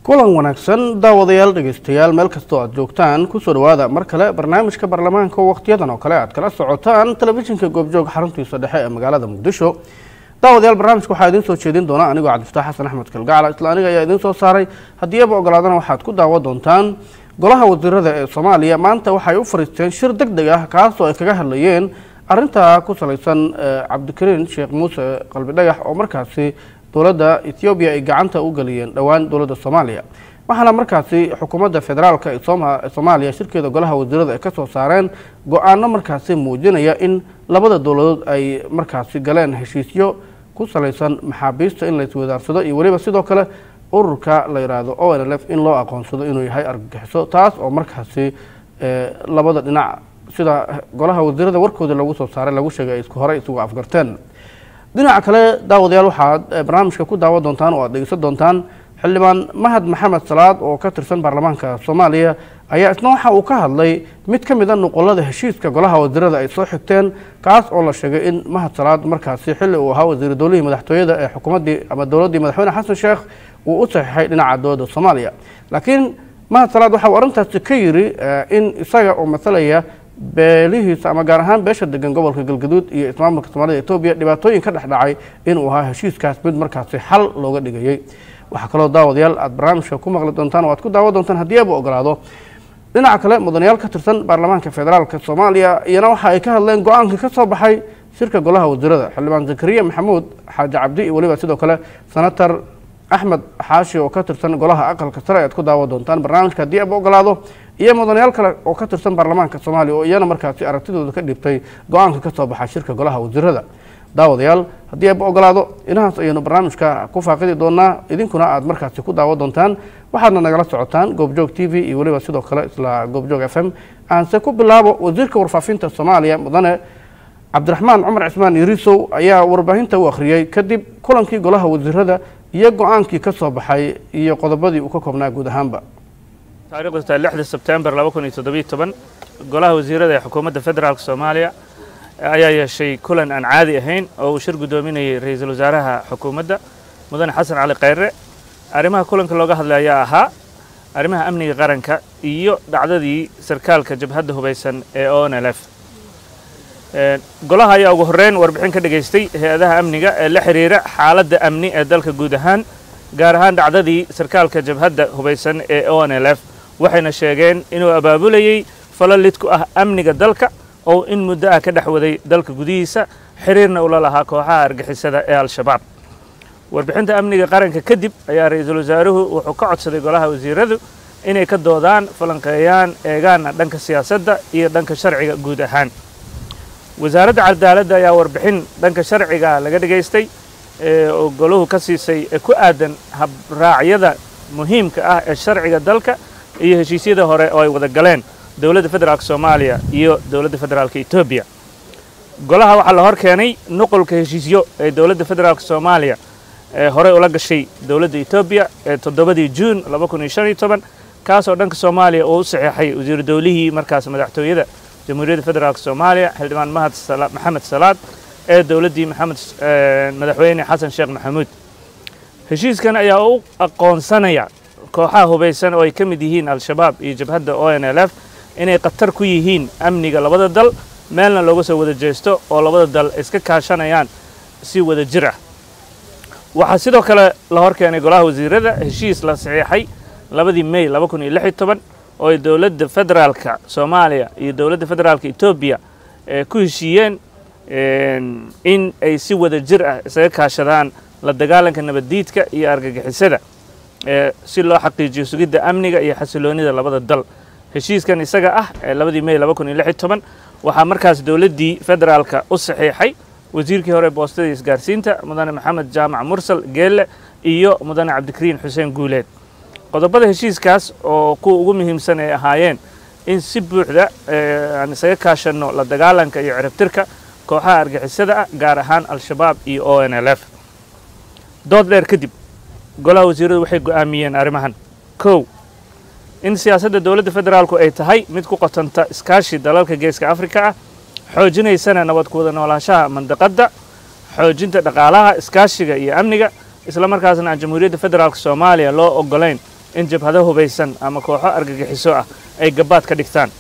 kulan wanaagsan daawadayaal dhegeystayaal meel kastoo aad joogtaan kusoo dhawaada mar kale barnaamijka baarlamaanka wakhtiyadan oo kale aad kala socotaan telefishinka goobjoog xaruntiisa dhexe ee magaalada muqdisho daawadayaal barnaamijka waxaa idiin soo jeedin doona anigoo cabdifataax xasan axmed kalgacla isla aniga ayaa idiin soo saaray haddii aba ogolaadana waxaad ku daawa doontaan golaha wasiirada ee soomaaliya maanta waxay u fariisteen shir deg deg ah kaasoo ay kaga hadlayeen arintaa ku salaysan cabdikariin sheekh muuse qalbi dhagax oo markaasi dowladda ethoobiya ay gacanta u geliyeen dhowaan dowladda soomaaliya waxaana markaasi xukuumadda federaalka ee soomaaliya shirkeeda golaha wasiirada ay ka soo saareen go-aano markaasi muujinaya in labada dowladood ay markaasi galeen heshiisyo ku salaysan maxaabiista in laiswadaarsado iyo weliba sidoo kale ururka la yidhaahdo o n l f in loo aqoonsado inuu yahay argagixiso taas oo markaasi labada dhinac sida golaha wasiirada warkooda lagu soo saaray lagu sheegay ay isku horey isugu afgarteen dhinaca kale daawadayaal waxaad barnaamijka ku daawan doontaan oo aad dhegeysan doontaan xildhibaan mahad maxamed salaad oo ka tirsan baarlamaanka soomaaliya ayaa isna waxa uu ka hadlay mid ka mid a nuqulada heshiiska golaha wasiirada ay soo xigteen kaas oo la sheegay in mahad salaad markaasi xilli uu ahaa wasiir dowlihii madaxtooyada ee xukuumaddii ama dowladdii madaxweyne xasan sheekh uu u saxiixay dhinaca dowladda soomaaliya laakiin mahad salaad waxa uu arrintaasi ka yiri in isaga oo masalaya beelihiisa ama gaar ahaan beesha degan gobolka galgaduud iyo ismaamulka soomaalida etoobiya dhibaatooyin ka dhex dhacay inuu ahaa heshiiskaas mid markaasi xal looga dhigayey waxaa kaloo daawadayaal aad barnaamijka ku maqli doontaan oo aad ku daawan doontaan haddii aba ogolaado dhinaca kale mudanayaal ka tirsan baarlamaanka federaalka soomaaliya iyana waxa ay ka hadleen go-aankii ka soo baxay shirka golaha wasiirada xildhibaan zakariya maxamuud xaaji cabdi iyo weliba sidoo kale senator axmed xaashi oo ka tirsan golaha aqalka sare ayaad ku daawan doontaan barnaamijka haddii aba ogolaado iyo mudanayaal kale oo ka tirsan baarlamaanka soomaaliya oo iyana markaasi aragtidooda ka dhibtay go-aanka ka soo baxay shirka golaha wasiirada daawadayaal haddii aba ogolaado inahaas ayaynu barnaamijka ku faaqidi doonaa idinkuna aad markaasi ku daawan doontaan waxaadna nagala socotaan goobjoog t v iyo weliba sidoo kale isla goobjoog f m aanse ku bilaabo wasiirka warfaafinta soomaaliya mudane cabdiraxmaan cumar cismaan yarisow ayaa warbaahinta u akhriyey kadib kulankii golaha wasiirada iyo go-aankii ka soo baxay iyo qodobadii uu ka koobnaa guud ahaanba taarikhdu tahay lixda sebtembar laba kun iyo toddobiyo toban golaha wasiirada ee xukuumadda federaalk soomaaliya ayaa yeeshay kulan aan caadi ahayn oo uu shir guddoominayay ra-iisul wasaaraha xukuumadda mudane xasan cali khayre arrimaha kulanka looga hadlay ayaa ahaa arrimaha amniga qaranka iyo dhacdadii sarkaalka jabhadda hubaysan ee o n l f golaha ayaa ugu horreyn warbixin ka dhegaystay hay-adaha amniga ee la xiriira xaaladda amni ee dalka guud ahaan gaar ahaan dhacdadii sarkaalka jabhadda hubaysan ee o n l f waxayna sheegeen inuu abaabulayey falo lid ku ah amniga dalka oo in muddo ah ka dhex waday dalka gudihiisa xiriirna ula lahaa kooxaha argixisada ee al-shabaab warbixinta amniga qaranka kadib ayaa ra-iisul wasaaruhu wuxuu ka codsaday golaha wasiiradu inay ka doodaan falanqeeyaan eegaana dhanka siyaasadda iyo dhanka sharciga guud ahaan wasaaradda cadaaladda ayaa warbixin dhanka sharciga laga dhegaystay oo goluhu ka siisay ee ku aadan habraacyada muhiimka ah ee sharciga dalka iyo heshiisyada hore oo ay wada galeen dowladda federaalk soomaaliya iyo dowladda federaalka etoobiya golaha waxaa la hor keenay nuqulka heshiisyo ee dowladda federaalk soomaaliya ee horey ula gashay dowladda etoobiya ee toddobadii juun laba kun iyo shan iyo toban kaasoo dhanka soomaaliya uu u saxeexay wasiiru dowlihii markaas madaxtooyada jamhuuriyadda federaalk soomaaliya xildhibaan mahad maxamed salaad ee dowladdii maxamed madaxweyne xasan sheekh maxamuud heshiiskan ayaa u aqoonsanaya kooxaha hubaysan oo ay ka mid yihiin al-shabaab iyo jabhadda o n l f inay khatar ku yihiin amniga labada dal meelna looga soo wada jeesto oo labada dal iska kaashanayaan si wada jir ah waxaa sidoo kale la hor keenay golaha wasiirada heshiis la saxiixay labadii mey laba kun iyo lix iyo toban oo ay dowladda federaalka soomaaliya iyo dowladda federaalka etoobiya ku heshiiyeen in ay si wada jir ah isaga kaashadaan la dagaalanka nabaddiidka iyo argagixisada si loo xaqiijiyo sugidda amniga iyo xasiloonida labada dal heshiiskan isaga ah ee labadii mey laba kun iyo lix iyo toban waxaa markaas dowladdii federaalka u saxiixay wasiirkii hore boostada isgaarsiinta mudane maxamed jaamac mursal geelle iyo mudane cabdikariin xuseen guuleed qodobada heshiiskaas oo kuwa ugu muhiimsan ay ahaayeen in si buuxda aan isaga kaashanno la dagaalanka iyo ciribtirka kooxaha argixisada ah gaar ahaan al-shabaab iyo o n l f dood dheer kadib golaha wasiiradu waxay go'aamiyeen arrimahan kow in siyaasadda dowladda federaalku ay tahay mid ku qotanta iskaashi dalalka geeska afrika ah xoojinaysana nabad ku wada noolaanshaha mandaqadda xoojinta dhaqaalaha iskaashiga iyo amniga isla markaasna aan jamhuuriyadda federaalk soomaaliya loo ogolayn in jabhado hubaysan ama kooxo argagixiso ah ay gabaad ka dhigtaan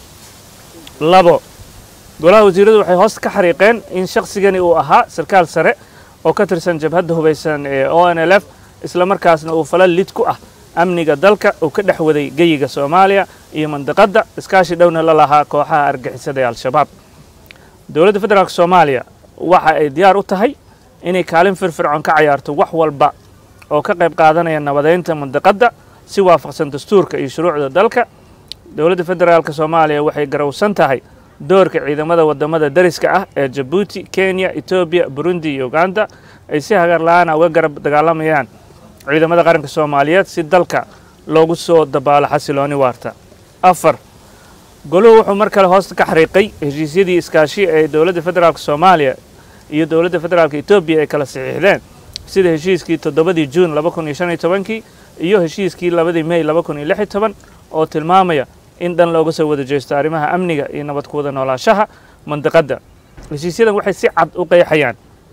labo golaha wasiiradu waxay hoos ka xariiqeen in shaqsigani uu ahaa sarkaal sare oo ka tirsan jabhadda hubaysan ee o n l f isla markaasna uu fala lid ku ah amniga dalka uu ka dhex waday geyiga soomaaliya iyo mandiqadda iskaashi dhowna la lahaa kooxaha argixisada ee al-shabaab dowladda federaalk soomaaliya waxa ay diyaar u tahay inay kaalin firfircoon ka cayaarto wax walba oo ka qayb qaadanaya nabadeynta mandiqadda si waafaqsan dastuurka iyo shuruucda dalka dowladda federaalk soomaaliya waxay garowsan tahay doorka ciidamada wadamada dariska ah ee jabuuti kenya etoobiya burundi iyo uganda ay si hagar la-aana uga garab dagaalamayaan ciidamada qaranka soomaaliyeed si dalka loogu soo dabaalo xasilooni waarta afar goluhu wuxuu mar kale hoosta ka xariiqay heshiisyadii iskaashi ee dowladda federaalk soomaaliya iyo dowladda federaalk etoobiya ay kala saxiixdeen sida heshiiskii toddobadii juun laba kun iyo shan iyo tobankii iyo heshiiskii labadii mey laba kun iyo lix iyo toban oo tilmaamaya in dhan looga soo wada jeesto arrimaha amniga iyo nabad ku wada noolaashaha mandiqadda heshiisyadan waxay si cad u qeexayaan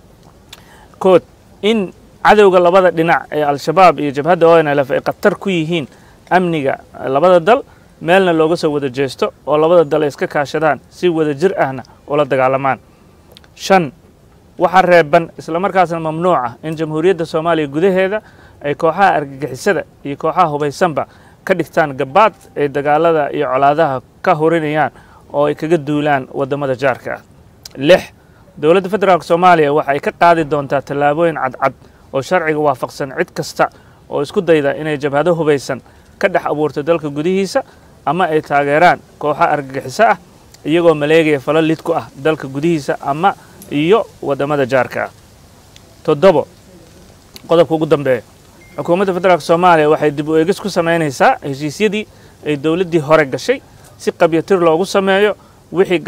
kood in cadowga labada dhinac ee al-shabaab iyo jabhadda o n l f ay khatar ku yihiin amniga labada dal meelna looga soo wada jeesto oo labada dal ay iska kaashadaan si wada jir ahna ula dagaalamaan shan waxaa reeban isla markaasna mamnuuc ah in jamhuuriyadda soomaaliya gudaheeda ay kooxaha argagixisada iyo kooxaha hubaysanba ka dhigtaan gabaad ay dagaalada iyo colaadaha ka horinayaan oo ay kaga duulaan waddamada jaarka ah lix dowladda federaalk soomaaliya waxa ay ka qaadi doontaa tallaabooyin cadcad oo sharciga waafaqsan cid kasta oo isku dayda inay jabhado hubaysan ka dhex abuurto dalka gudihiisa ama ay taageeraan kooxo argagixiso ah iyagoo maleegaya falo lid ku ah dalka gudihiisa ama iyo waddamada jaarka ah toddobo qodobka ugu dambeeya xukuumadda federaalk soomaaliya waxay dib u eegis ku samaynaysaa heshiisyadii ay dowladdii hore gashay si qabyatir loogu sameeyo wixii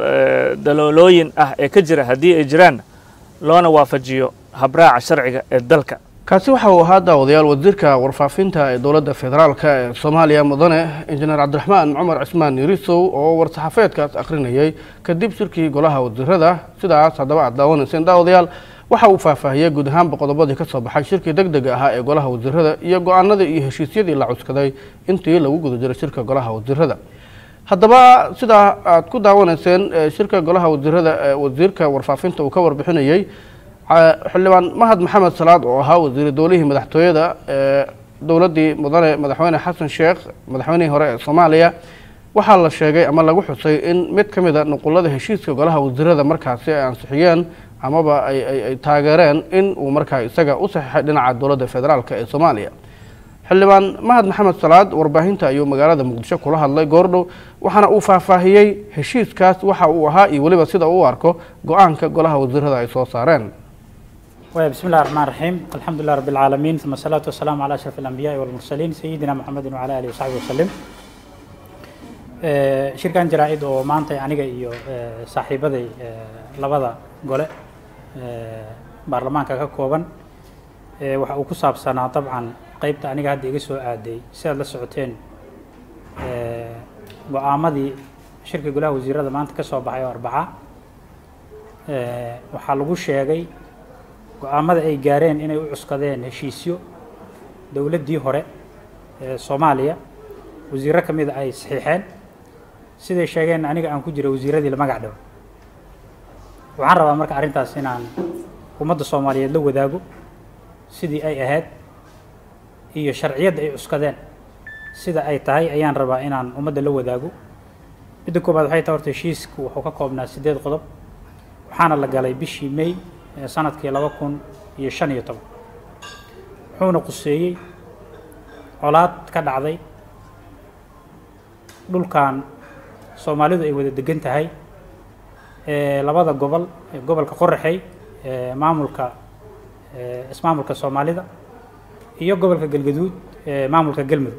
daloolooyin ah ee ka jira haddii ay jiraanna loona waafajiyo habraaca sharciga ee dalka kaasi waxa uu ahaa daawadayaal wasiirka warfaafinta ee dowladda federaalka ee soomaaliya mudane injineer cabdiraxmaan cumar cismaan yirisow oo war-saxaafeedkaas akhrinayay kadib shirkii golaha wasiirada sidaas haddaba aad daawanayseen daawadayaal waxa uu faahfaahiyey guud ahaanba qodobadii ka soo baxay shirkii deg dega ahaa ee golaha wasiirada iyo go-aanadii iyo heshiisyadii la cuskaday intii lagu guda jiray shirka golaha wasiirada haddaba sidaa aad ku daawanayseen shirka golaha wasiirada ee wasiirka warfaafinta uu ka warbixinayey xildhibaan mahad maxamed salaad oo ahaa wasiiri dowlihii madaxtooyada ee dowladdii mudane madaxweyne xasan sheekh madaxweynihii hore ee soomaaliya waxaa la sheegay ama lagu xusay in mid ka mid a nuqulada heshiiska golaha wasiirada markaasi ay ansixiyeen amaba ay taageereen in uu markaa isaga u saxiixay dhinaca dowladda federaalk ee soomaaliya xildhibaan mahad maxamed salaad warbaahinta ayuu magaalada muqdisho kula hadlay goordhow waxaana uu faahfaahiyey heshiiskaas waxa uu ahaa iyo weliba sida uu arko go-aanka golaha wasiirada ay soo saareen بسم الله الرحمن الرحيم الحمد لله رب العالمين ثم الصلاة والسلام على أشرف الأنبياء والمرسلين سيدنا محمد وعلى آله وصحبه وسلم shirkan jaraa-id oo maanta aniga iyo saaxiibaday labada gole baarlamaanka ka kooban waxa uu ku saabsanaa dabcan qeybta aniga hadda iga soo aaday si aad la socoteen go-aamadii shirka golaha wasiirada maanta ka soo baxay oo arbaca waxaa lagu sheegay go-aamada ay gaareen inay u cuskadeen heshiisyo dowladdii hore ee soomaaliya wasiirro ka mida ay saxiixeen siday sheegeen aniga aan ku jira wasiiradii la magac dhawo waxaan rabaa marka arrintaas inaan ummadda soomaaliyeed la wadaago sidii ay ahayd iyo sharciyadda ay cuskadeen sida ay tahay ayaan rabaa inaan ummadda la wadaago midda koobaad waxay tahay horta heshiisku wuxuu ka koobnaa siddeed qodob waxaana la galay bishii may sanadkii laba kun iyo shan iyo toban wuxuuna quseeyey colaad ka dhacday dhulkan soomaalidu ay wada degan tahay labada gobol gobolka qoraxey maamulka ismaamulka soomaalida iyo gobolka galgaduud maamulka galmudug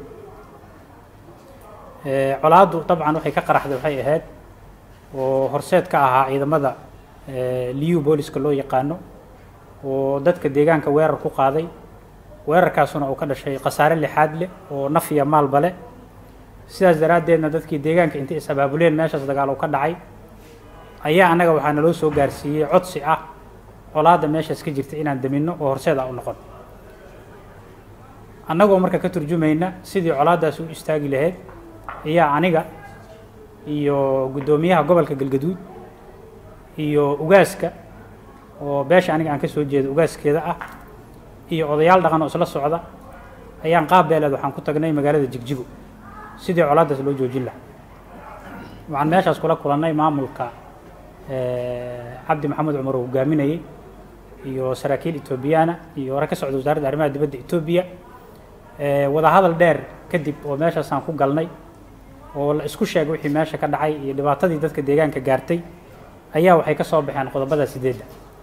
colaaddu dabcan waxay ka qaraxday waxay ahayd oo horseed ka ahaa ciidamada liu booliska loo yaqaano oo dadka deegaanka weerar ku qaaday weerarkaasuna uu ka dhashay khasaare lixaad leh oo naf iyo maalba leh sidaas daraaddeedna dadkii deegaanka intay is-abaabuleen meeshaas dagaal uu ka dhacay ayaa annaga waxaa naloo soo gaarsiiyey codsi ah colaadda meeshaas ka jirta inaan daminno oo horseed ah u noqon annagoo marka ka turjumayna sidii colaaddaas u istaagi lahayd ayaa aniga iyo guddoomiyaha gobolka galgaduud iyo ugaaska oo beesha aniga aan ka soo jeedo ugaaskeeda ah iyo odayaal dhaqan oo isla socda ayaan qaab beeleed waxaan ku tagnay magaalada jigjigo sidii colaaddaas loo joojin lahaa waxaan meeshaas kula kulannay maamulka cabdi maxamed cumar oo hogaaminayey iyo saraakiil etoobiyaana iyo hore ka socda wasaaradda arrimaha dibadda etoobiya wadahadal dheer kadib oo meeshaasaan ku galnay oo la isku sheegay wixii meesha ka dhacay iyo dhibaatadii dadka deegaanka gaartay ayaa waxay ka soo baxeen qodobada sideedda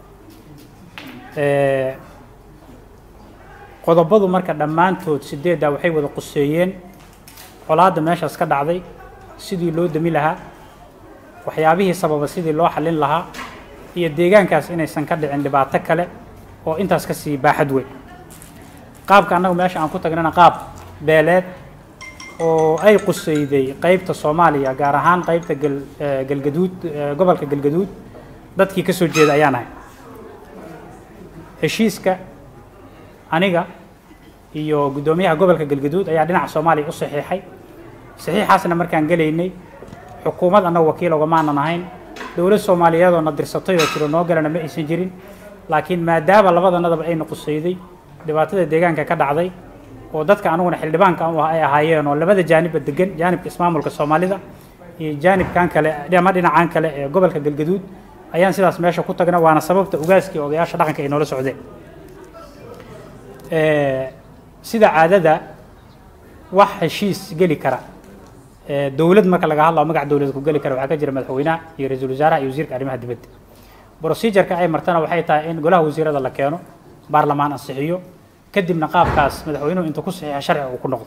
qodobadu marka dhammaantood sideedda waxay wada quseeyeen colaadda meeshaas ka dhacday sidii loo dami lahaa waxyaabihii sababa sidii loo xallin lahaa iyo deegaankaas inaysan ka dhicin dhibaato kale oo intaas ka sii baaxad weyn qaabka annagu meesha aan ku tagnana qaab beeleed oo ay qusayday qeybta soomaaliya gaar ahaan qeybta gal galgaduud gobolka galgaduud dadkii ka soo jeeda ayaan ahay heshiiska aniga iyo guddoomiyaha gobolka galgaduud ayaa dhinaca soomaaliya u saxiixay saxiixaasna markaan gelaynay xukuumad annagu wakiil ogamaanan ahayn dowlad soomaaliyeed oo na dirsatay oo tiro noo galana ma aysan jirin laakiin maadaama labadanadaba ayna qusayday dhibaatada deegaanka ka dhacday oo dadka aniguna xildhibaanka u ah ay ahaayeen oo labada jaanibba degan jaanibka ismaamulka soomaalida iyo jaanibkan kale ama dhinacan kale ee gobolka galgaduud ayaan sidaas meesha ku tagna waana sababta ugaaskii odayaasha dhaqanka ay noola socdeen sida caadada wax heshiis geli kara dowlad marka laga hadlao magac dowlad ku geli kara waxaa ka jira madaxweynaha iyo ra-iisul wasaaraha iyo wasiirka arrimaha dibadda procedureka ay martana waxay tahay in golaha wasiirada la keeno baarlamaan ansixiyo kadibna qaabkaas madaxweynuhu intuu ku saxiixa sharciga uu ku noqdo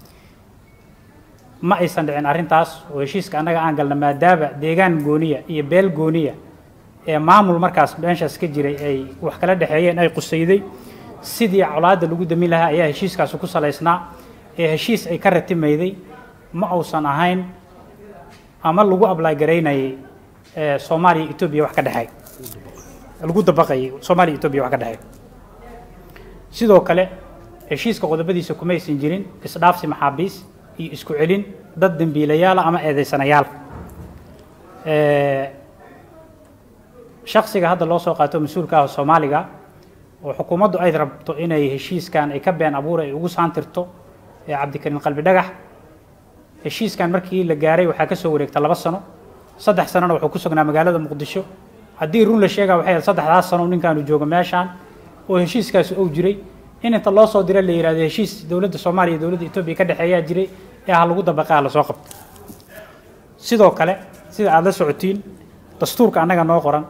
ma aysan dhicin arrintaas oo heshiiska annaga aan galna maadaama deegaan gooniya iyo beel gooniya ee maamul markaas meeshaas ka jiray ay wax kala dhexeeyeen ay qusayday sidii colaadda lagu damin lahaa ayaa heshiiskaasi ku salaysnaa ee heshiis ay ka ratimayday ma uusan ahayn ama lagu ablaay garaynayay soomaaliya etoobiya wax ka dhexeey lagu dabaqayay soomaaliya etoobiya wax ka dhexeey sidoo kale heshiiska qodobadiisa kumaysan jirin isdhaafsi maxaabiis iyo isku celin dad dembiilayaala ama eedeysanayaal shaksiga hadda loo soo qaato mas-uulka ah soomaaliga oo xukuumaddu ay rabto inay heshiiskan ay ka been abuur ay ugu saantirto ee cabdikariin qalbi dhagax heshiiskan markii la gaaray waxaa ka soo wareegta laba sano saddex sanona wuxuu ku sugnaa magaalada muqdisho haddii run la sheegaa waxay ahayd saddexdaas sano ninkaanu joogo meeshaan oo heshiiskaasi ou jiray in inta loo soo dira la yihahdo heshiis dowladda soomaaliya iyo dowladda etoobiya ka dhexeeyaa jiray ee ha lagu dabaqaa lasoo qabto sidoo kale sida aada la socotiin dastuurka annaga noo qoran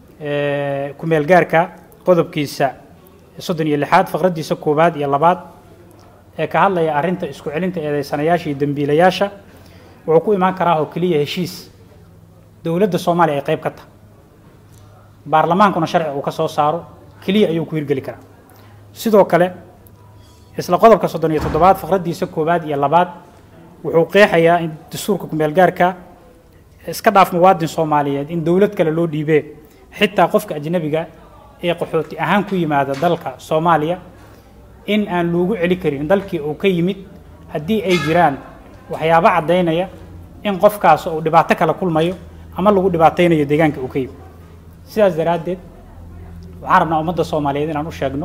kumeel gaarka qodobkiisa soddon iyo lixaad faqraddiisa koowaad iyo labaad ee ka hadlaya arrinta isku celinta eedeysanayaasha iyo dembiilayaasha wuxuu ku imaan karaa oo keliya heshiis dowladda soomaaliya ay qayb ka tahay baarlamaankuna sharci uu ka soo saaro keliya ayuu ku hirgeli karaa sidoo kale isla qodobka soddon iyo toddobaad faqraddiisa koowaad iyo labaad wuxuu qeexayaa in dastuurka kumeel gaarka iska dhaaf muwaadin soomaaliyeed in dowlad kale loo dhiibee xitaa qofka ajnabiga ee qaxooti ahaan ku yimaada dalka soomaaliya in aan loogu celi karin dalkii uu ka yimid haddii ay jiraan waxyaabo caddaynaya in qofkaas uu dhibaato kala kulmayo ama lagu dhibaataynayo deegaanka uu ka yimid sidaas daraaddeed waxaan rabnaa ummadda soomaaliyeed inaan u sheegno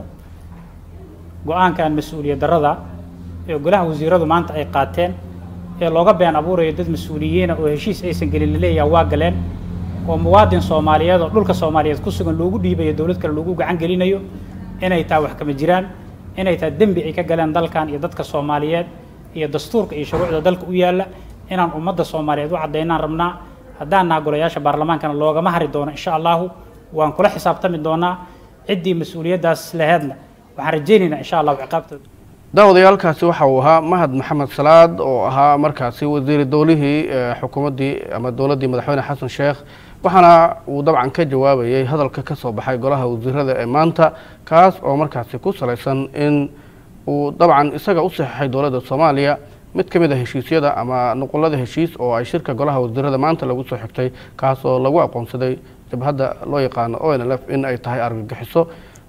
go-aankan mas-uuliyad darrada ee golaha wasiiradu maanta ay qaateen ee looga been abuurayo dad mas-uuliyiina oo heshiis aysan gelin laleeyaha waa galeen oo muwaadin soomaaliyeed oo dhulka soomaaliyeed ku sugan loogu dhiibayo dowlad kale loogu gacan gelinayo inay taa wax kama jiraan inay taa dembi ay ka galeen dalkan iyo dadka soomaaliyeed iyo dastuurka iyo shuruucda dalka u yaalla inaan ummadda soomaaliyeed u caddaynaan rabnaa haddaan naha golayaasha baarlamaankana loogama hari doono insha allahu waan kula xisaabtami doonaa ciddii mas-uuliyaddaas laheedna waxaan rajaynaynaa insha allahu ciqaabtooda daawadayaalkaasi waxa uu ahaa mahad maxamed salaad oo ahaa markaasi wasiiri dowlihii xukuumaddii ama dowladdii madaxweyne xasan sheekh waxaana uu dabcan ka jawaabayay hadalka ka soo baxay golaha wasiirada ee maanta kaas oo markaasi ku salaysan in uu dabcan isaga u saxeixay dowladda soomaaliya mid ka mid a heshiisyada ama nuqulada heshiis oo ay shirka golaha wasiirada maanta lagu soo xigtay kaas oo lagu aqoonsaday jabhadda loo yaqaano o n l f in ay tahay argagixiso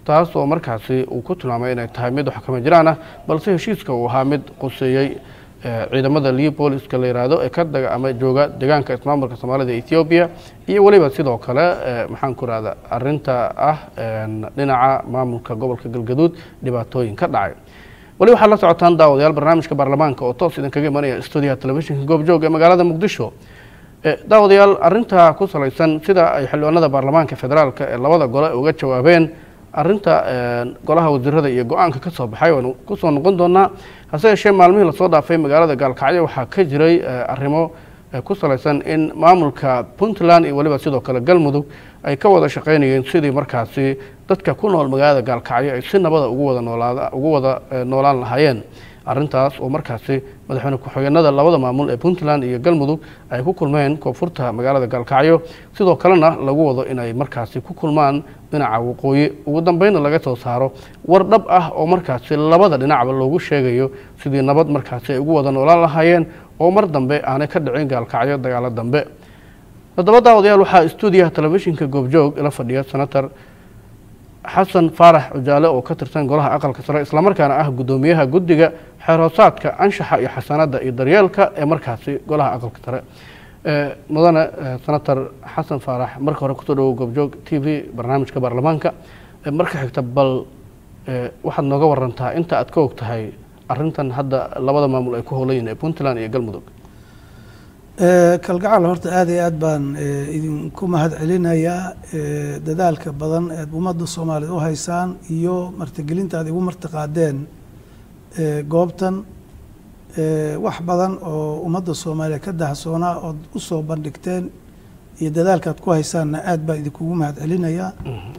taas oo markaasi uu ku tilmaamay inay tahay mid wax kama jiraan ah balse heshiiska uu ahaa mid quseeyey ciidamada leopoliska la yihahdo ee ka daga ama jooga deegaanka ismaamulka soomaalida ethoobiya iyo weliba sidoo kale maxaan ku rahda arinta ah dhinaca maamulka gobolka galgaduud dhibaatooyin ka dhacay weli waxaad la socotaan daawadayaal barnaamijka baarlamaanka oo toos idinkaga imanaya stuudiyaha telefishinka goobjoog ee magaalada muqdisho daawadayaal arinta ku salaysan sida ay xildhibaanada baarlamaanka federaalk ee labada gole uga jawaabeen arinta golaha wasiirada iyo go-aanka ka soo baxay waanu kusoo noqon doonaa hase yeeshee maalmihii lasoo dhaafay magaalada gaalkacyo waxaa ka jiray arrimo ku salaysan in maamulka puntland iyo weliba sidoo kale galmudug ay ka wada shaqaynayeen sidii markaasi dadka ku nool magaalada gaalkacyo ay si nabada ugu wada noolaad ugu wada noolaan lahaayeen arrintaas oo markaasi madaxweyne ku-xigeenada labada maamul ee puntland iyo galmudug ay ku kulmeen koonfurta magaalada gaalkacyo sidoo kalena lagu wado inay markaasi ku kulmaan dhinaca waqooyi ugu dambeynna laga soo saaro war dhab ah oo markaasi labada dhinacba loogu sheegayo sidii nabad markaasi ay ugu wada noolaan lahaayeen oo mar dambe aanay ka dhicin gaalkacyo dagaalo dambe toddoba daawadayaal waxaa stuudiyaha telefishinka goobjoog ila fadhiya senator xasan faarax cujaale oo ka tirsan golaha aqalka sare islamarkaana ah guddoomiyaha guddiga xeerhoosaadka anshaxa iyo xasanada iyo daryeelka ee markaasi golaha aqalka sare mudane senator xasan faarax marka hore kusoo dhawow goobjoog t v barnaamijka baarlamaanka marka xigta bal waxaad nooga warantaa inta aad ka og tahay arintan hadda labada maamul ay ku howlayiin ee puntland iyo galmudug kalgacal horta aada iyo aad baan idinku mahad celinayaa dadaalka badan eed ummadda soomaaliya u haysaan iyo martigelinta aad igu martiqaadeen goobtan wax badan oo ummadda soomaaliya ka dahsoonaa ood u soo bandhigteen iyo dadaalkaad ku haysaanna aad baan idinkugu mahad celinayaa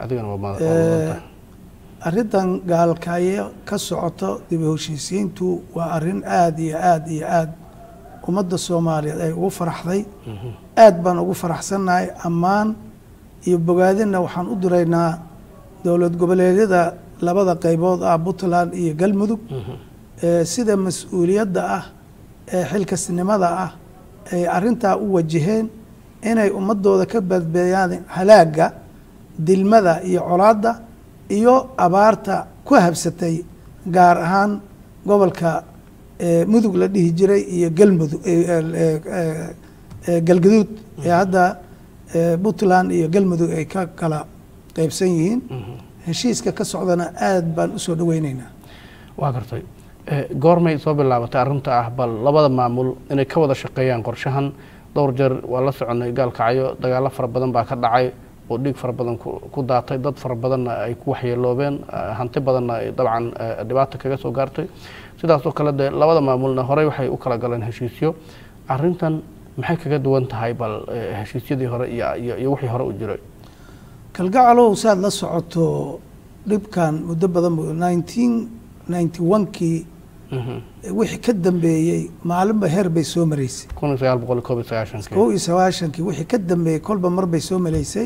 arrintan gaalkaayo ka socoto dib u heshiisiintu waa arrin aada iyo aada iyo aada ummadda soomaaliyeed ay ugu faraxday aad baan ugu faraxsannahay ammaan iyo bogaadinna waxaan u diraynaa dowlad goboleedyada labada qaybood ah puntland iyo galmudug sida mas-uuliyadda ah ee xilkasnimada ah ay arrintaa u wajaheen inay ummadooda ka badbeeyaan halaagga dilmada iyo colaadda iyo abaarta ku habsatay gaar ahaan gobolka mudug la dhihi jiray iyo galmudug galgaduud ee hadda puntland iyo galmudug ay ka kala qeybsan yihiin heshiiska ka socdana aad baan usoo dhaweyneynaa waa gartay goormay soo bilaabatay arrinta ah bal labada maamul inay ka wada shaqeeyaan qorshahan dhowr jeer waa la soconay gaalkacyo dagaalo fara badan baa ka dhacay oo dhiig fara badan ku daatay dad fara badanna ay ku waxyeeloobeen hanti badanna ay dabcan dhibaata kaga soo gaartay sidaas oo kale dee labada maamulna horey waxay u kala galeen heshiisyo arrintan maxay kaga duwan tahay bal heshiisyadii hore iyo wixii hore u jiray kalgacalow saad la socoto dhibkan muddo badan bu nineteen ninety one-kii wixii ka dambeeyey maalinba heer bay soo maraysay kun iyo sagaal boqol koob iyo sagaashankii kow iyo sagaashankii wixii ka dambeeyey kolba mar bay soo maraysay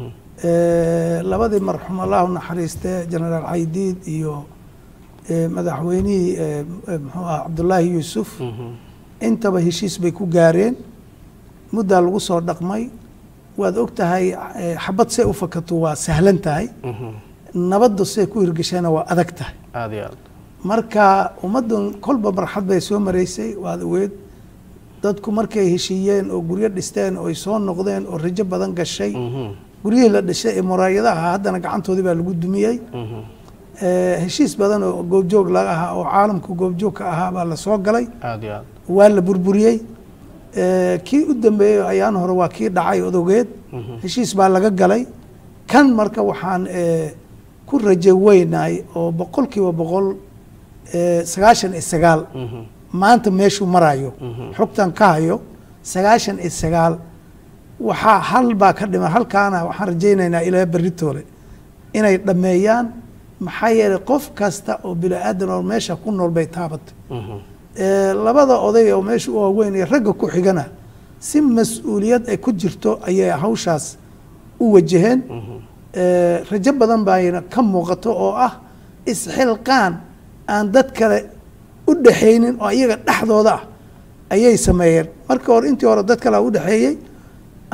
labadii marxuum allahu naxariistee genaraal caydiid iyo madaxweynihii muxuu ah cabdullaahi yuusuf intaba heshiis bay ku gaareen muddaa lagu soo dhaqmay waad og tahay xabad see u fakato waa sahlan tahay nabadda see ku hirgashana waa adag tahay aada iyo aad marka ummaddan kolba marxad bay soo maraysay waad ogeed dadku markay heshiiyeen oo guryo dhisteen oo ay soo noqdeen oo rajo badan gashay guryihii la dhishay ee muraayadaha haddana gacantoodii baa lagu dumiyey heshiis badan oo goobjoog laga ahaa oo caalamku goobjoog ka ahaa baa la soo galay aada iyo aad waa la burburiyey kii u dambeeyey ayaan hore waa kii dhacay odogeed heshiis baa laga galay kan marka waxaan ku rajo weynahay oo boqol kiiba boqol sagaashan iyo sagaal maanta meeshuu marayo xogtan ka hayo sagaashan iyo sagaal waxaa hal baa ka dhiman halkaana waxaan rajaynaynaa ilaa beritoole inay dhammeeyaan maxaa yeelay qof kasta oo bini aadan oo meesha ku nool bay taabatay labada oday oo meesha u waaweyn iyo ragga ku xigana si mas-uuliyad ay ku jirto ayay hawshaas u wajaheen rajo badan bayna ka muuqato oo ah isxilqaan aan dad kale u dhaxaynin oo iyaga dhexdooda ah ayay sameeyeen marka hore intii hore dad kale u dhexeeyey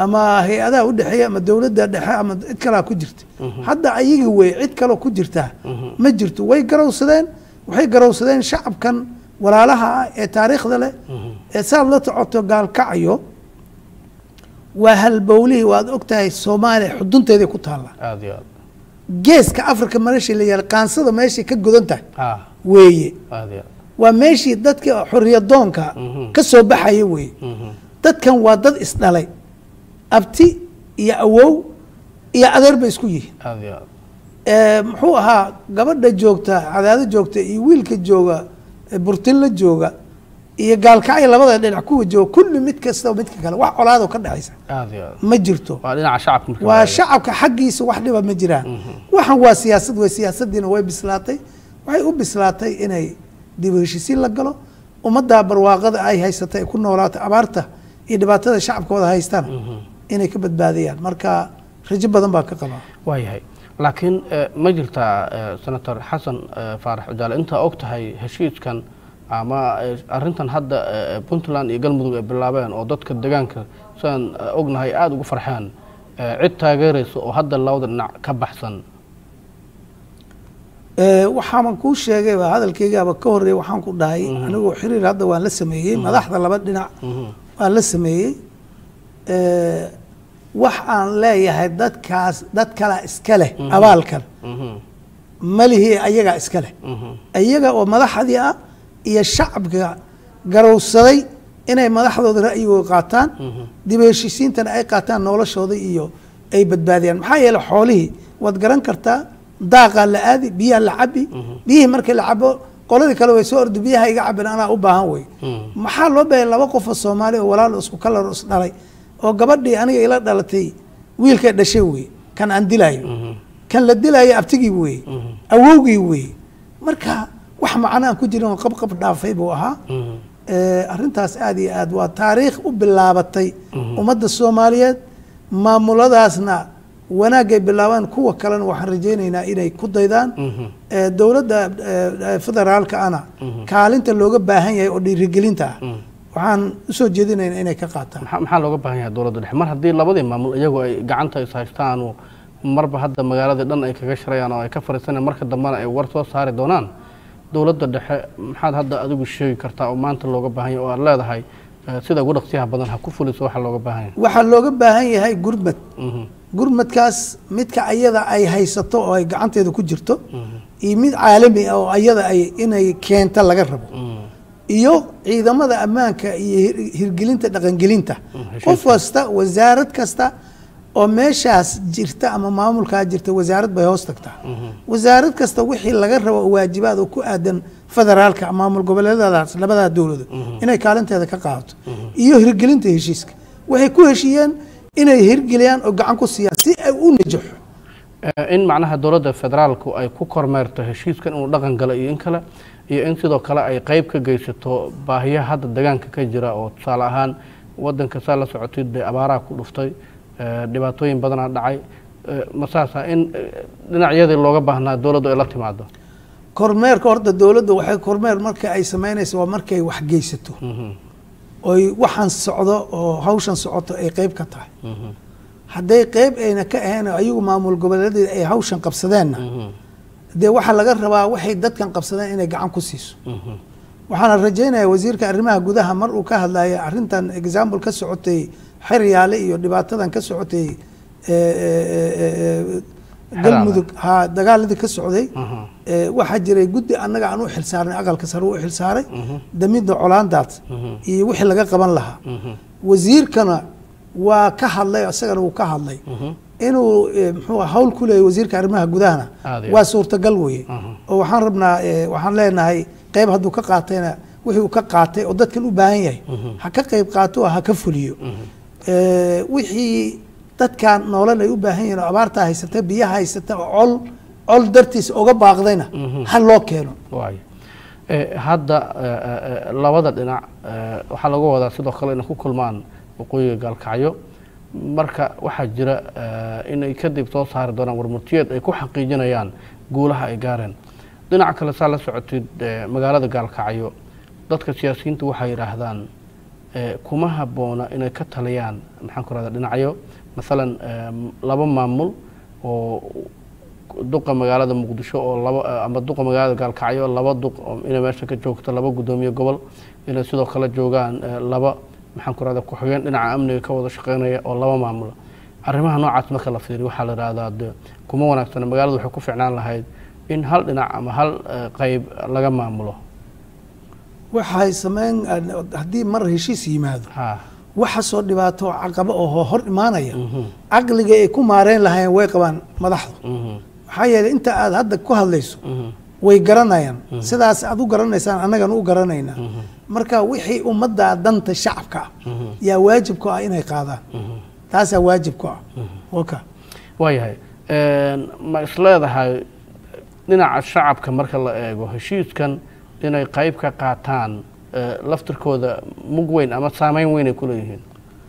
ama hay-adaha u dhexeeya ama dowladda dhexe ama cid kalaa ku jirta hadda ayaga wey cid kaloo ku jirtaa ma jirto way garowsadeen waxay garowsadeen shacabkan walaalaha ah ee taariikhda leh ee saad la socoto gaalkacyo waa halbowlihii waad ogtahay soomaaliya xudunteeday ku taallaa aada iyo aad geeska africa meeshii la yaala qaansada meeshay ka godan tahay ah weeye aada iyo aad waa meeshii dadka xoriyadoonka ka soo baxaya weeye dadkan waa dad isdhalay abti iyo awow iyo adeer bay isku yihiin aada iyo aad Eh, muxuu ahaa gabadha joogta cadaado joogta iyo wiilka jooga eh, burtinla jooga iyo gaalkacyo labada dhinac kuwa jooga kulli mid kasta midka kale wax colaadoo ka dhexaysa aada iyo aad ma jirto waa dhinaca shacabka marka waa la shacabka xaggiisa wax dhiba ma jiraan waxan waa siyaasad wey siyaasadiina way bislaatay waxay u bislaatay inay dib u heshisiin la galo ummadda barwaaqada ay haysata ay ku noolaato abaarta iyo dhibaatada shacabkooda haystana inay ka badbaadiyaan marka rajo badan baa ka qabaa waayahay laakiin eh, ma jirtaa eh, senator xasan eh, faarax ujaale intaa og tahay heshiiskan ama eh, arrintan hadda eh, puntland iyo galmudug ay bilaabeen oo dadka deegaanka sidaan eh, ognahay aada ugu farxeen eh, cid taageeraysa oo hadda labada dhinac ka baxsan Eh, waxaaban kuu sheegay baa hadalkaygaaba ka horeeya waxaan ku dhahay anigoo xiriir hadda waan la sameeyey madaxda laba dhinac waan la sameeyey Eh, wax aan leeyahay dadkaas dad kalaa iska leh abaalkan malihii ayagaa iska leh iyaga oo madaxdii ah iyo shacabka garowsaday inay madaxdooda ra'yigooda qaataan dib u heshiisiintana ay qaataan noloshooda iyo ay badbaadiyaan maxaa yeele xoolihii waad garan kartaa daaqaa la aadi biyaha la cabi biyihii markii la cabo qoladii kale way soo ordi biyaha iga cabin anaa u baahan wey maxaa loo baahaya laba qof oo soomaali oo walaal isku kalar is dhalay oo gabadhii aniga ila dhalatay wiilkay dhashay wey kan aan dilaayo kan la dilaayo abtigii wey awowgii wey marka wax macno aan ku jirin oo qabqab dhaafay buu ahaa Eh, arrintaas aad iyo aad waa taariikh u bilaabatay ummadda soomaaliyeed maamuladaasna wanaagay bilaabaan kuwa kalena waxaan rajaynaynaa inay ku daydaan Eh, dowladda eh, federaalka ana kaalinta looga baahan yahay oo dhiirigelinta ah waxaan usoo jeedinaynaa inay ka qaataan maxaa maxaa looga baahan yahay dowladda dhexe mar haddii labadii maamul iyagu ay gacanta is haystaan oo marba hadda magaaladii dhan ay kaga shirayaan oo ay ka fariisanayaan marka dambena ay war soo saari doonaan dowladda dhexe maxaad hadda adigu sheegi kartaa oo maanta looga baahan yahay oo aad leedahay eh, sida ugu dhaqsiyaha badan ha ku fuliso waxa looga baahan yahay waxaa looga baahan yahay gurmad Mhm. gurmadkaas midka ayada ay haysato oo ay gacanteeda ku jirto iyo mid caalami ah oo ayada ay inay keenta laga rabo iyo ciidamada ammaanka iyo hir- hirgelinta dhaqangelinta qof kasta wasaarad kasta oo meeshaas jirta ama maamulkaa jirta wasaarad bay hoos tagtaa wasaarad kasta wixii laga rabo oo waajibaad oo ku aadan federaalka maamul goboleedadaas labadaa dowladood inay kaalinteeda ka qaadato iyo hirgelinta heshiiska waxay ku heshiiyeen inay hirgeliyaan oo gacan ku siiyaan si ay u najaxo Eh, in macnaha dowladda federaalku ay ku kormeerto heshiiskan inuu dhaqan galo iyo in kale iyo in sidoo kale ay qeyb ka geysato baahiyaha hadda deegaanka ka jira oo tusaale ahaan wadanka saa la socotid dee abaaraha ku dhuftay eh, dhibaatooyin badanaa dhacay eh, masaasa in eh, dhinacyadii looga baahnaa dowladdu ay la timaado kormeerka horta dowladda waxay kormeer marka ay samaynayso waa markay wax geysato oy waxaan socdo oo hawshan socoto ay qeyb ka tahay hadday qeyb ayna ka ahayn oo ayagu maamul goboleedeeda ay hawshan qabsadeenna dee waxaa laga rabaa waxay dadkan qabsadeen inay gacan ku siiso waxaana rajaynayaa wasiirka arrimaha gudaha mar uu ka hadlaya arrintan example ka socotay xeryaale iyo dhibaatadan ka socotay eh, eh, eh, galmudug ha dagaaladii ka socday Eh, waxaa jiray guddi annaga aan u xilsaarnay aqalka sare u xilsaaray damidda colaandaas iyo wixii laga qaban lahaa wasiirkana waa ka hadlay isagana wuu ka hadlay inuu eh, muxuu ah, hawl ku leeyahy wasiirka arrimaha gudahana Aad iyo waa aad. suurtagal weye oo waxaan rabnaa eh, waxaan leenahay qeyb hadduu ka qaatayna wixii uu ka qaatay oo dadkan u baahan yahay ha ka qeyb qaato oo ha ka fuliyo Eh, wixii dadkan nolol ay u baahan yihiin oo abaartaa haysata biyaha haysata oo col col dartiisa oga baaqdayna ha loo keeno waayo Eh, hadda eh, eh, eh, labada dhinac eh, waxaa laga wadaa sidoo kale inay ku kulmaan waqooyiga gaalkacyo marka waxaa jira eh, inay kadib soo saari doonaan warmurtiyeed ay ku xaqiijinayaan guulaha ay gaareen dhinaca kale saa la socotid eh, magaalada gaalkacyo dadka siyaasiyiinta waxay yidhaahdaan eh, kuma habboona inay ka taliyaan maxaan ku rahda dhinacyo masalan eh, laba maamul oo duqa magaalada muqdisho oo laba ama duqa magaalada gaalkacyo laba duq oo inay meesha ka joogto laba guddoomiye gobol inay sidoo kale joogaan eh, laba maxaan ku rahda ku-xigeen dhinaca amniga ka wada shaqeynaya oo laba maamula arrimaha noocaas marka la fiiriyo waxaa la ihahdaa de kuma wanaagsana magaaladu waxay ku ficnaan lahayd in hal dhinac ama hal eh, qeyb laga maamulo waxay sameyn haddii mar heshiis yimaado ha waxa soo dhibaato oo caqabo oo hor imaanaya caqliga ay ku maareen lahaayeen way qabaan madaxdu mhm, maxaa yeelay inta aad hadda ku hadlayso mhm, way garanayaan sidaas aad u garanaysaan annagana u garanaynaa marka wixii ummadda danta shacabka ah mhm, yaa waajib ku ah inay qaadaan mhm. taasaa waajib ku ah waka waayahay ma isleedahay dhinaca shacabka marka la eego heshiiskan inay qeyb ka qaataan eh, laftirkooda mug weyn ama saameyn weyn ay ku leeyihiin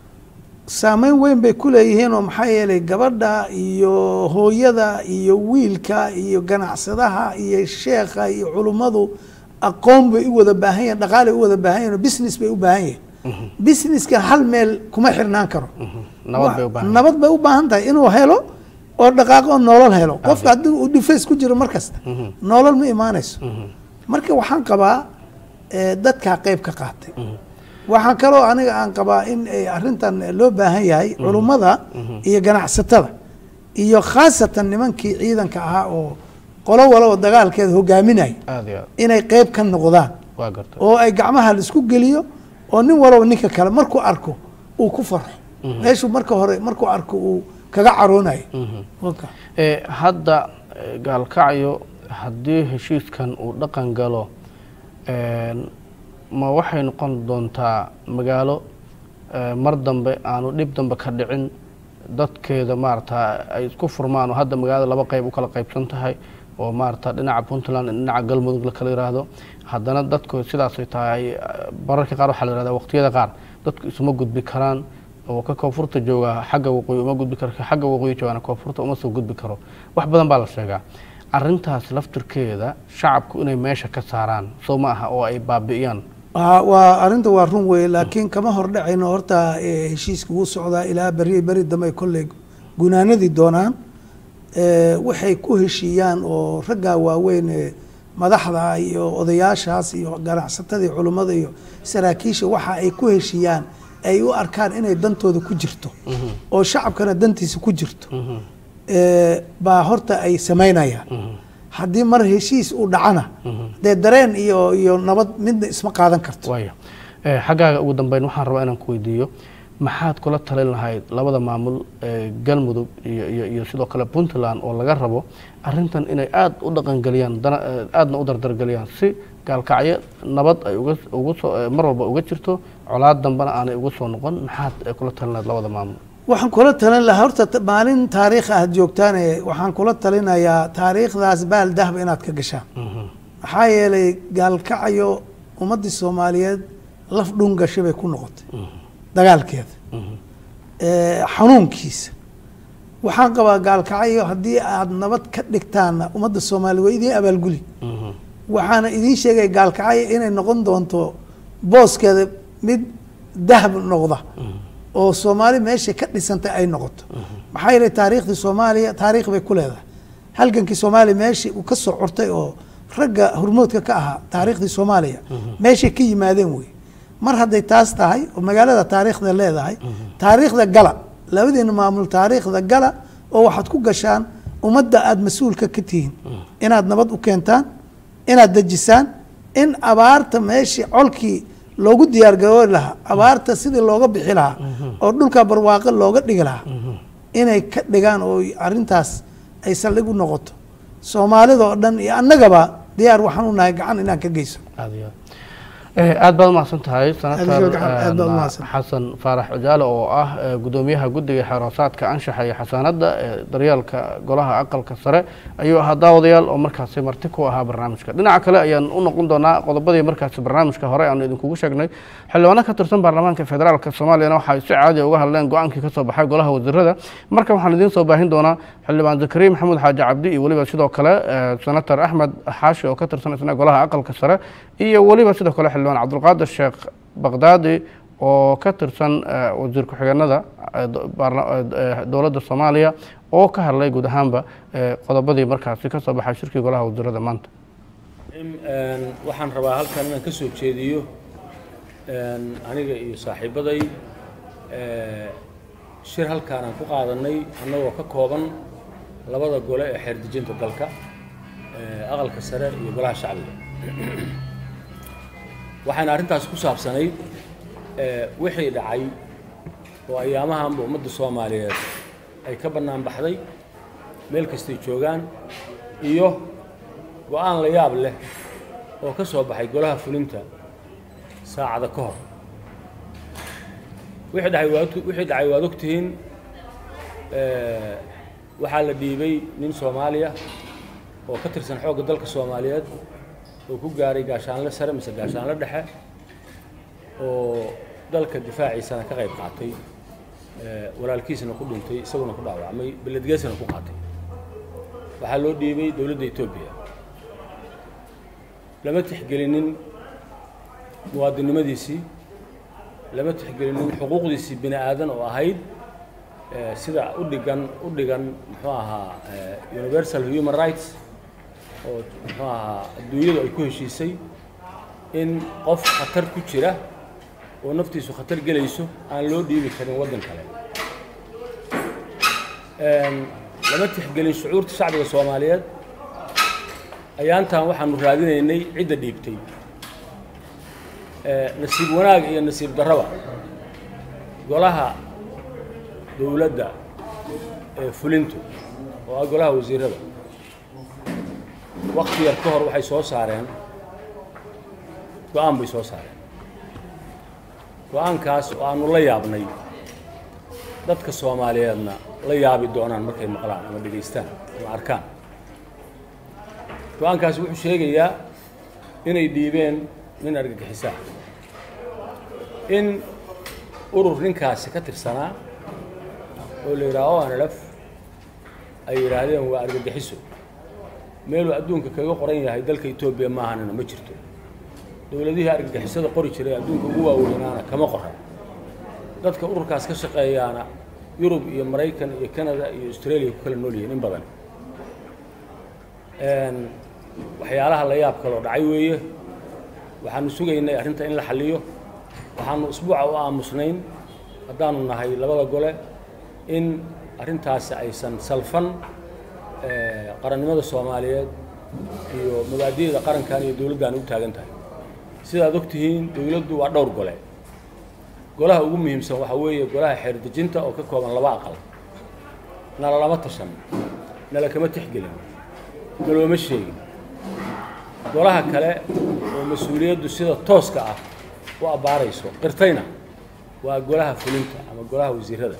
saameyn weyn bay ku leeyihiin oo maxaa yeelay gabadha iyo hooyada iyo wiilka iyo ganacsadaha iyo sheekha iyo culummadu aqoon bay u wada baahan yihin dhaqaalay u wada baahan yihin oo business bay u baahan yihin businesska hal meel kuma xirnaan karo nabad bay u baahan nabad bay u baahan tahay inuu helo oo dhaqaaqo oo nolol helo qofka haddii uu defense ku jiro mar kasta nolol ma imaanayso marka waxaan qabaa eh, dadkaa qeyb ka qaatay waxaan kaloo aniga aan qabaa in ay arrintan loo baahan yahay culummada iyo ganacsatada iyo khaasatan nimankii ciidanka ahaa oo qolo walaba dagaalkeeda hogaaminaya aada iyo aad inay qeyb ka noqdaan waa gartay oo ay gacmaha laisku geliyo oo nin walaba ninka kale markuu arko uu ku farxo meeshuu marka hore markuu arko uu kaga caroonayo Waka. Eh, hadda eh, gaalkacyo haddii heshiiskan uu dhaqan galo een, ma waxay noqon doontaa magaalo eh, mar dambe aanu dhib dambe ka dhicin dadkeeda maarata ay isku furmaan oo hadda magaalada laba qeyb u kala qeybsan tahay oo maarata dhinaca puntland iyo dhinaca galmudug la kala yiraahdo haddana dadku sidaasay tahay eh, bararka qaar waxaa la yihahdaa waqtiyada qaar dadku isuma gudbi karaan oo ka koonfurta jooga xagga waqooyi uma gudbi karo ka xagga waqooyi joogana koonfurta uma soo gudbi karo wax badan baa la sheegaa arrintaas laftirkeeda shacabku inay meesha ka saaraan soo ma aha oo ay baabi'iyaan Waa- waa arrinta waa run weye laakiin kama hordhacayno horta eh, heshiiska wuu socdaa ilaa beri beri dambe ay kolley gunaanadii doonaan Eh, waxay ku heshiiyaan oo raggaa waaweyn ee madaxda iyo odayaashaas iyo ganacsatada iyo culummada iyo saraakiisha waxa ay ku heshiiyaan ay u arkaan inay dantooda ku jirto oo shacabkana dantiisa ku jirto Eh, baa horta ay samaynayaan haddii mar heshiis uu dhacana dee dareen iyo iyo nabad midna isma qaadan karto waaya Eh, xaggaaga ugu dambeyn waxaan rabaa inaan ku weydiiyo maxaad kula talin lahayd labada maamul ee galmudug iyo iyo iyo sidoo kale puntland oo laga rabo arrintan inay aada u dhaqangeliyaan dana eh, aadna u dardargeliyaan si gaalkacyo nabad ay uga ugu soo eh, mar walba uga jirto colaad dambena aanay uga soo noqon maxaad eh, kula talin lahayd labada maamul waxaan kula talin lahaa horta ta- maalin taariikh aad joogtaane waxaan kula talinayaa taariikhdaas baal dahba inaad ka gashaan maxaa yeelay gaalkacyo ummaddii soomaaliyeed laf dhun gashay bay ku noqotay dagaalkeeda Eh, xanuunkiisa waxaan qabaa gaalkacyo haddii aad nabad ka dhigtaanna ummadda soomaaliya waa idiin abaalguli waxaana idiin sheegaya gaalkacyo inay noqon doonto booskeeda mid dahab noqda oo soomaali meesha ka dhisantay ay noqoto maxaa yeelay taariikhdii soomaaliya taariikh bay ku leedahay halgankii soomaaliya meeshii uu ka soo curtay oo ragga hormoodka ka ahaa taariikhdii soomaaliya meeshay ka yimaadeen wey mar hadday taas tahay oo magaalada taariikhda leedahay taariikhda gala labadiina maamul taariikhda gala oo waxaad ku gashaan ummadda aada mas-uulka ka tihiin inaad nabad u keentaan inaad dejisaan in abaarta meeshii colkii loogu diyaar garoobi lahaa abaarta sidii looga bixi lahaa oo dhulka barwaaqo looga dhigi lahaa inay ka dhigaan oo arrintaas ay saldhig u noqoto soomaalida oo dhan iyo annagaba diyaar waxaan u nahay gacan inaan ka geyso aada iyo aad Eh, aad baad umahadsan tahay Aad senator iyo aad- aad baad eh, umahadsan. xasan faarax cujaale oo ah eh, gudoomiyaha guddiga xeeroosaadka anshaxa iyo xasaanadda ee daryeelka golaha aqalka sare ayuu ahaa daawadayaal oo markaasi marti ku ahaa barnaamijka dhinaca kale ayaan u noqon doonaa qodobadii markaasi barnaamijka hore aanu idinkugu sheegnay xildhibaano ka tirsan baarlamaanka federaalka soomaaliyana waxay si caadi uga hadleen go-aankii ka soo baxay golaha wasiirada marka waxaan idiin soo baahin doonaa xildhibaan zakariya maxamuud xaaji cabdi iyo weliba sidoo kale eh, senator axmed xaashi oo ka tirsan isna golaha aqalka sare iyo weliba sidoo kale xildhibaan cabdulqaadir sheekh baqdaadi oo ka tirsan wasiir ku-xigeenada dowladda soomaaliya oo ka hadlay guud ahaanba qodobadii markaasi ka soo baxay shirkii golaha wasiirada maanta waxaan rabaa halkan inaan ka soo jeediyo aniga iyo saaxiibaday shir halkaan aan ku qaadanay annagoo ka kooban labada gole ee xeerdejinta dalka aqalka sare iyo golaha shacbiga waxayna arrintaas ku saabsanayd wixii dhacay oo ayaamahanba ummadda soomaaliyeed ay ka bannaan baxday meel kastay joogaan iyo go-aan la yaab leh oo ka soo baxay golaha fulinta saacada ka hor wixii dhacay waad wixii dhacay waad ogtihiin waxaa la dhiibay nin soomaaliya oo ka tirsan xoogga dalka soomaaliyeed oo ku gaaray gaashaanle sare mise gaashaanle dhexe oo dalka difaaciisana ka qayb qaatay walaalkiisna ku dhintay isaguna ku dhaawacmay beledgeesina ku qaatay waxaa loo dhiibay dowladda etoobiya lama tixgelinin muwaadinnimadiisii lama tixgelinin xuquuqdiisii bini aadan oo ahayd sida u dhigan u dhigan muxuu ahaa universal human rights oo muxuu ahaa adduunyadu ay ku heshiisay in qof khatar ku jira oo naftiisu khatar gelayso aan loo dhiibi karin waddan kale lama tixgelin shucuurta shacbiga soomaaliyeed ayaantan waxaanu raadinaynay cidda dhiibtay nasiib wanaag iyo nasiib darraba golaha dowladda ee fulintu oo ah golaha wasiirada wakti yar ka hor waxay soo saareen go-aan bay soo saareen go-aankaas oo aanu la yaabnay dadka soomaaliyeedna la yaabi doonaan markay maqlaan ama dhegaystaan ama arkaan go-aankaasi wuxuu sheegayaa inay dhiibeen nin argagixisaa in urur ninkaasi ka tirsanaa oo la yidhaha o nlf ay yidhaahdeen waa argagixiso meeluu adduunka kaga qoran yahay dalka etoobiya maahanina ma jirto dowladihii argagixisada qori jiray adduunka ugu waaweynaana kama qoran dadka ururkaas ka shaqeeyaana yurub iyo maraykan iyo canada iyo australia ku kala nool yihiin in badan waxyaalaha la yaab kaloo dhacay weeye waxaanu sugaynay arrinta in la xalliyo waxaanu isbuuca u aamusnayn haddaanu nahay labada gole in arrintaasi aysan salfan qarannimada soomaaliyeed iyo mabaadi'da qarankan iyo dowladdan u taagan tahay sidaad og tihiin dowladdu waa dhowr gole golaha ugu muhiimsan waxaa weeye golaha xeerdejinta oo ka kooban laba aqal nala lama tashan nala kama tixgelin nalooma sheegin golaha kale oo mas-uuliyaddu sida tooska ah u abbaarayso qirtayna waa golaha fulinta ama golaha wasiirada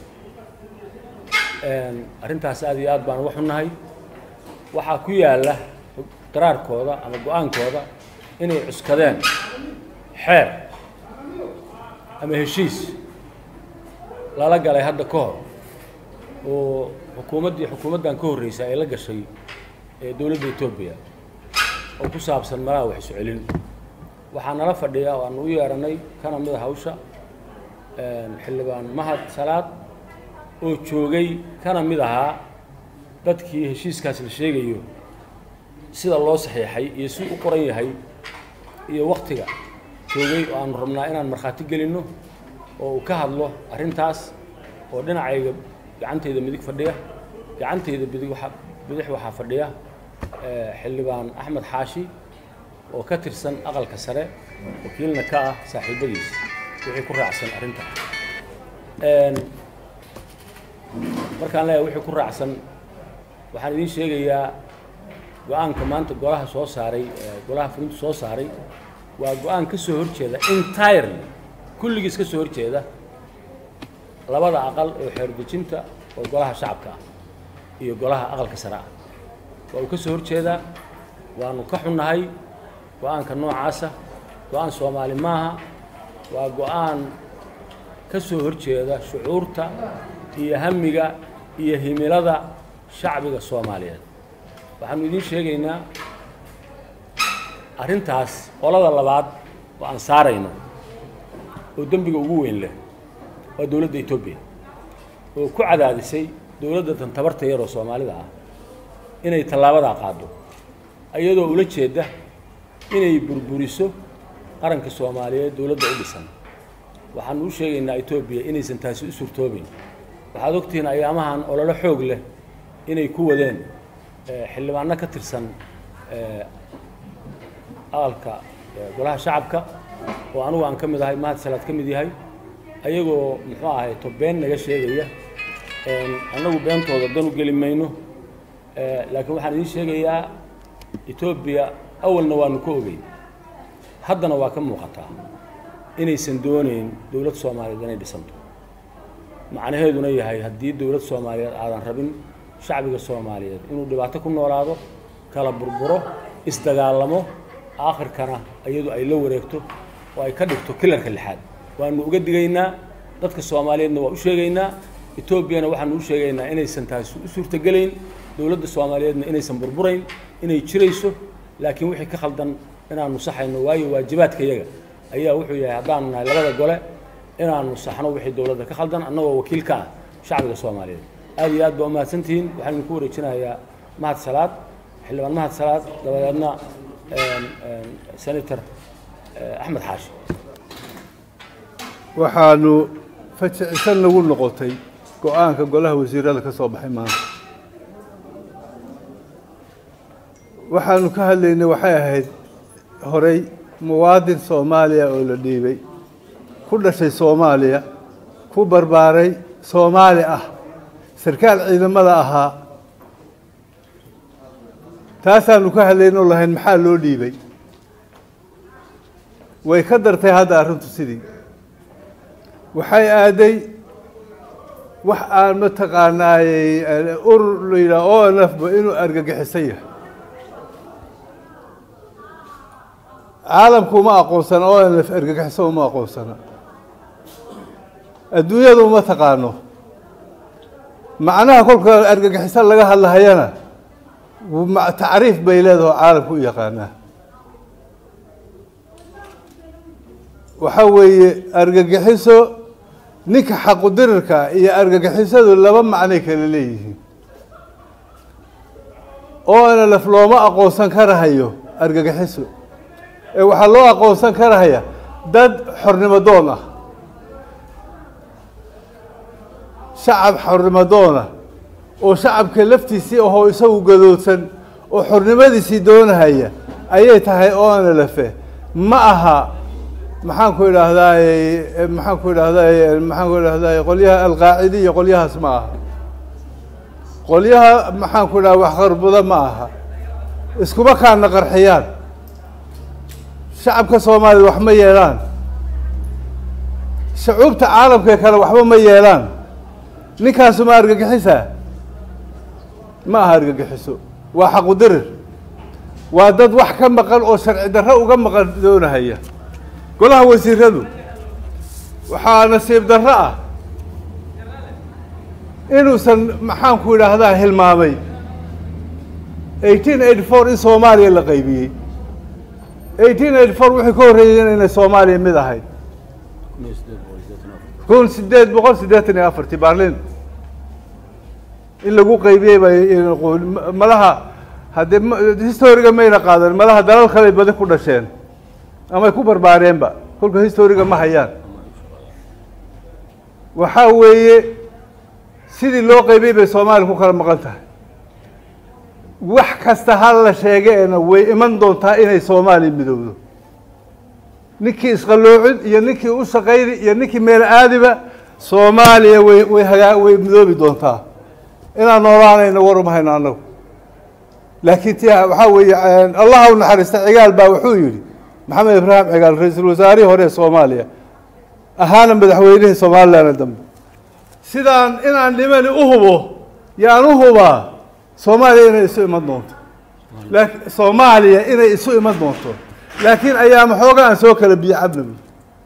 arrintaas aad iyo aad baan uga xunnahay waxaa ku yaalla qiraarkooda ama go-aankooda inay cuskadeen xeer ama heshiis lala galay hadda ka hor oo xukuumaddii xukuumaddan ka horreysay ay la gashay ee dowladda etoobiya oo ku saabsan malaha wax isu celin waxaa nala fadhiya oo aanu u yeedhanay kana mida hawsha xildhibaan mahad salaad oo joogay kana mid ahaa dadkii heshiiskaas la sheegayo sida loo saxiixay iyo si u qoran yahay iyo waktiga joogay oo aanu rabnaa inaan markhaati gelinno oo uu ka hadlo arrintaas oo dhinacayga gacantayda midig fadhiya gacantayda bidig waxa bidix waxaa fadhiya xildhibaan axmed xaashi oo ka tirsan aqalka sare wakiilna ka ah saaxiibadiis wixii ku raacsan arrinta markaan leeyahay wixii ku raacsan waxaan idiin sheegayaa go-aanka maanta golaha soo saaray golaha fulintu soo saaray waa go-aan ka soo horjeeda entirely kulligiis ka soo horjeeda labada aqal oo xeerdejinta oo golaha shacabka ah iyo golaha aqalka sare ah waa uu ka soo horjeedaa waanu ka xunnahay go-aanka noocaasa go-aan soomaali maaha waa go-aan ka soo horjeeda shucuurta iyo hamiga iyo himilada shacbiga soomaaliyeed waxaanu idiin sheegaynaa arrintaas qolada labaad oo aan saarayno oo dembiga ugu weyn leh waa dowladda etoobiya oo ku cadaadisay dowladda tan tabarta yaroo soomaalida ah inay tallaabadaa qaado iyadoo ula jeeda inay burburiso qaranka soomaaliyeed dowladda u dhisan waxaanu u sheegaynaa etoobiya inaysan taasi u suurtoobayn waxaad ogtihiin ayaamahan ololo xoog leh inay ku wadeen xildhibaano ka tirsan aqalka golaha shacabka oo anugu aan ka mid ahay mahad salaad ka mid yahay ayagoo muxuu ahay to been naga sheegaya annagu beentooda dan u geli mayno laakiin waxaan idiin sheegayaa etoobiya awalna waanu ka ogey haddana waa ka muuqataa inaysan doonayn dowlad soomaaliyeed inay dhisanto macnaheeduna yahay haddii dowlad soomaaliyeed aadan rabin shacbiga soomaaliyeed inuu dhibaato ku noolaado kala burburo isdagaalamo aakhirkana iyadu ay la wareegto oo ay ka dhigto kilarka lixaad waanu uga digaynaa dadka soomaaliyeedna waa u sheegaynaa etoobiyana waxaanu u sheegaynaa inaysan taasi u suurtogelayn dowladda soomaaliyeedna inaysan burburayn inay jirayso laakiin wixii ka khaldan inaanu saxayno waayo waajibaadka yaga ayaa wuxuu yahay haddaanu nahay labada gole inaanu saxno wixii dowladda ka khaldan annagoo wakiil ka ah shacbiga soomaaliyeed aad iyo aad baa umahadsantihiin waxaan idinku wareejinayaa mahad salaad xildhibaan mahad salaad dabadeedna senator axmed xaashi waxaanu fajicisan nagu noqotay go-aanka golaha wasiirada ka soo baxay maanta waxaanu ka hadlaynay waxay ahayd horey muwaadin soomaaliya oo la dhiibay ku dhashay soomaaliya ku barbaaray soomaali ah sarkaal ciidamada ahaa taasaanu ka hadlaynoo lahayn maxaa loo dhiibay way ka dartay hadda arrintu sidii waxay aaday wax aan mataqaanaayey urur la yidhaha o n f ba inuu argagixisan yahay caalamku uma aqoonsana o n f argagixisan uma aqoonsana adduunyada uma taqaano macnaha kolka argagixisan laga hadlahayana tacriif bay leedaho caalamku u yaqaanaa waxaa weeye argagixiso ninka xaqudirirka iyo argagixisadu laba macnay kala leeyihiin oo na laf looma aqoonsan karahayo argagixiso ee waxaa loo aqoonsan karahaya dad xornimo doon ah shacab xornimo doona oo shacabka laftiisii ahoo isagu gadoodsan oo xornimadiisii doonahaya ayay tahay oona lafe ma aha maxaan ku idhaahdaay maxaan ku idhaahdaay maxaan ku idhahdaay qolyaha alqaacidi iyo qolyahaas ma aha qolyaha maxaan ku idhaha waxqarbuda ma aha iskuma kaana qarxiyaan shacabka soomaaliyad wax ma yeelaan shacuubta caalamka kale waxba ma yeelaan ninkaasu ma argagixisa ma aha argagixiso waa xaqudirir waa dad wax ka maqan oo sharci darro uga maqan doonahaya golaha wasiiradu waxaa nasiib darro ah inuusan maxaan ku idhaahdaa hilmaamay eighteen eighty four in soomaaliya la qaybiyey eighteen eighty four wixii ka horreeyeen inay soomaaliya mid ahayd kun sideed boqol siddeetan iyo afartii baarlin in lagu qaybiyey bay malaha haddee historiga mayna qaadan malaha dalal kaley badi ku dhasheen amay ku barbaareenba kolka historiga ma hayaan waxaa weeye sidii loo qaybiyey bay soomaaliya ku kala maqan tahay wax kasta ha la sheegeena way iman doontaa inay soomaaliya midowdo ninkii isqaloocin iyo ninkii u shaqayni iyo ninkii meel aadiba soomaaliya way way hagaa way midoobi doontaa inaan noolaanayna war uma hayno annagu laakiin ti waxaa weeye allah u naxariista cigaal baa wuxuu yidhi maxamed ibraahim cigaal ra-iisul wasaarihii hore ee soomaaliya ahaana madaxweynihii somalilan dambe sidaan inaan dhimani u hubo yaan u hubaa soomaaliya inay isu iman doonto laakiin soomaaliya inay isu iman doonto laakiin ayaama xooga aan soo kala biyo cabnabi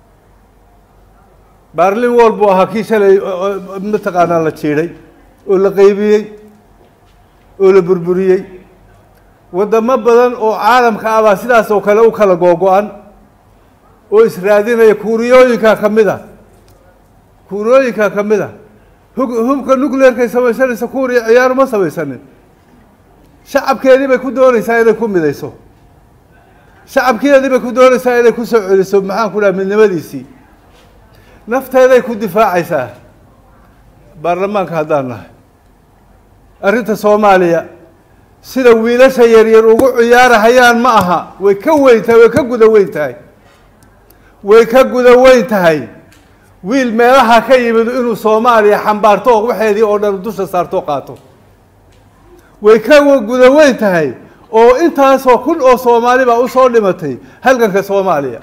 baarlin wol buu ahaa kii shalay mataqaanaa la jiidhay oo la qaybiyey oo la burburiyey waddamo badan oo caalamka ah baa sidaas oo kale u kala googo-an oo israadinaya kuuriyooyinkaa ka mid a kuuriyooyinkaa ka mid a hug hubka nuclearkay samaysanaysa kuuriya ciyaar ma samaysanin shacabkeedii bay ku doonaysaa inay ku midayso shacabkeedii bay ku doonaysaa inay ku soo celiso maxaan ku dhaha midnimadiisii nafteeday ku difaacaysaa baarlamaanka haddaan nahay arrinta soomaaliya sida wiilasha yaryar ugu ciyaarahayaan ma aha way ka weyn tahay way ka guda weyn tahay way ka guda weyn tahay wiil meelaha ka yimid inuu soomaaliya xambaarto waxeedii oo dhan dusha saarto qaato way ka guda weyn tahay oo intaasoo kun oo soomaali baa usoo dhimatay halganka soomaaliya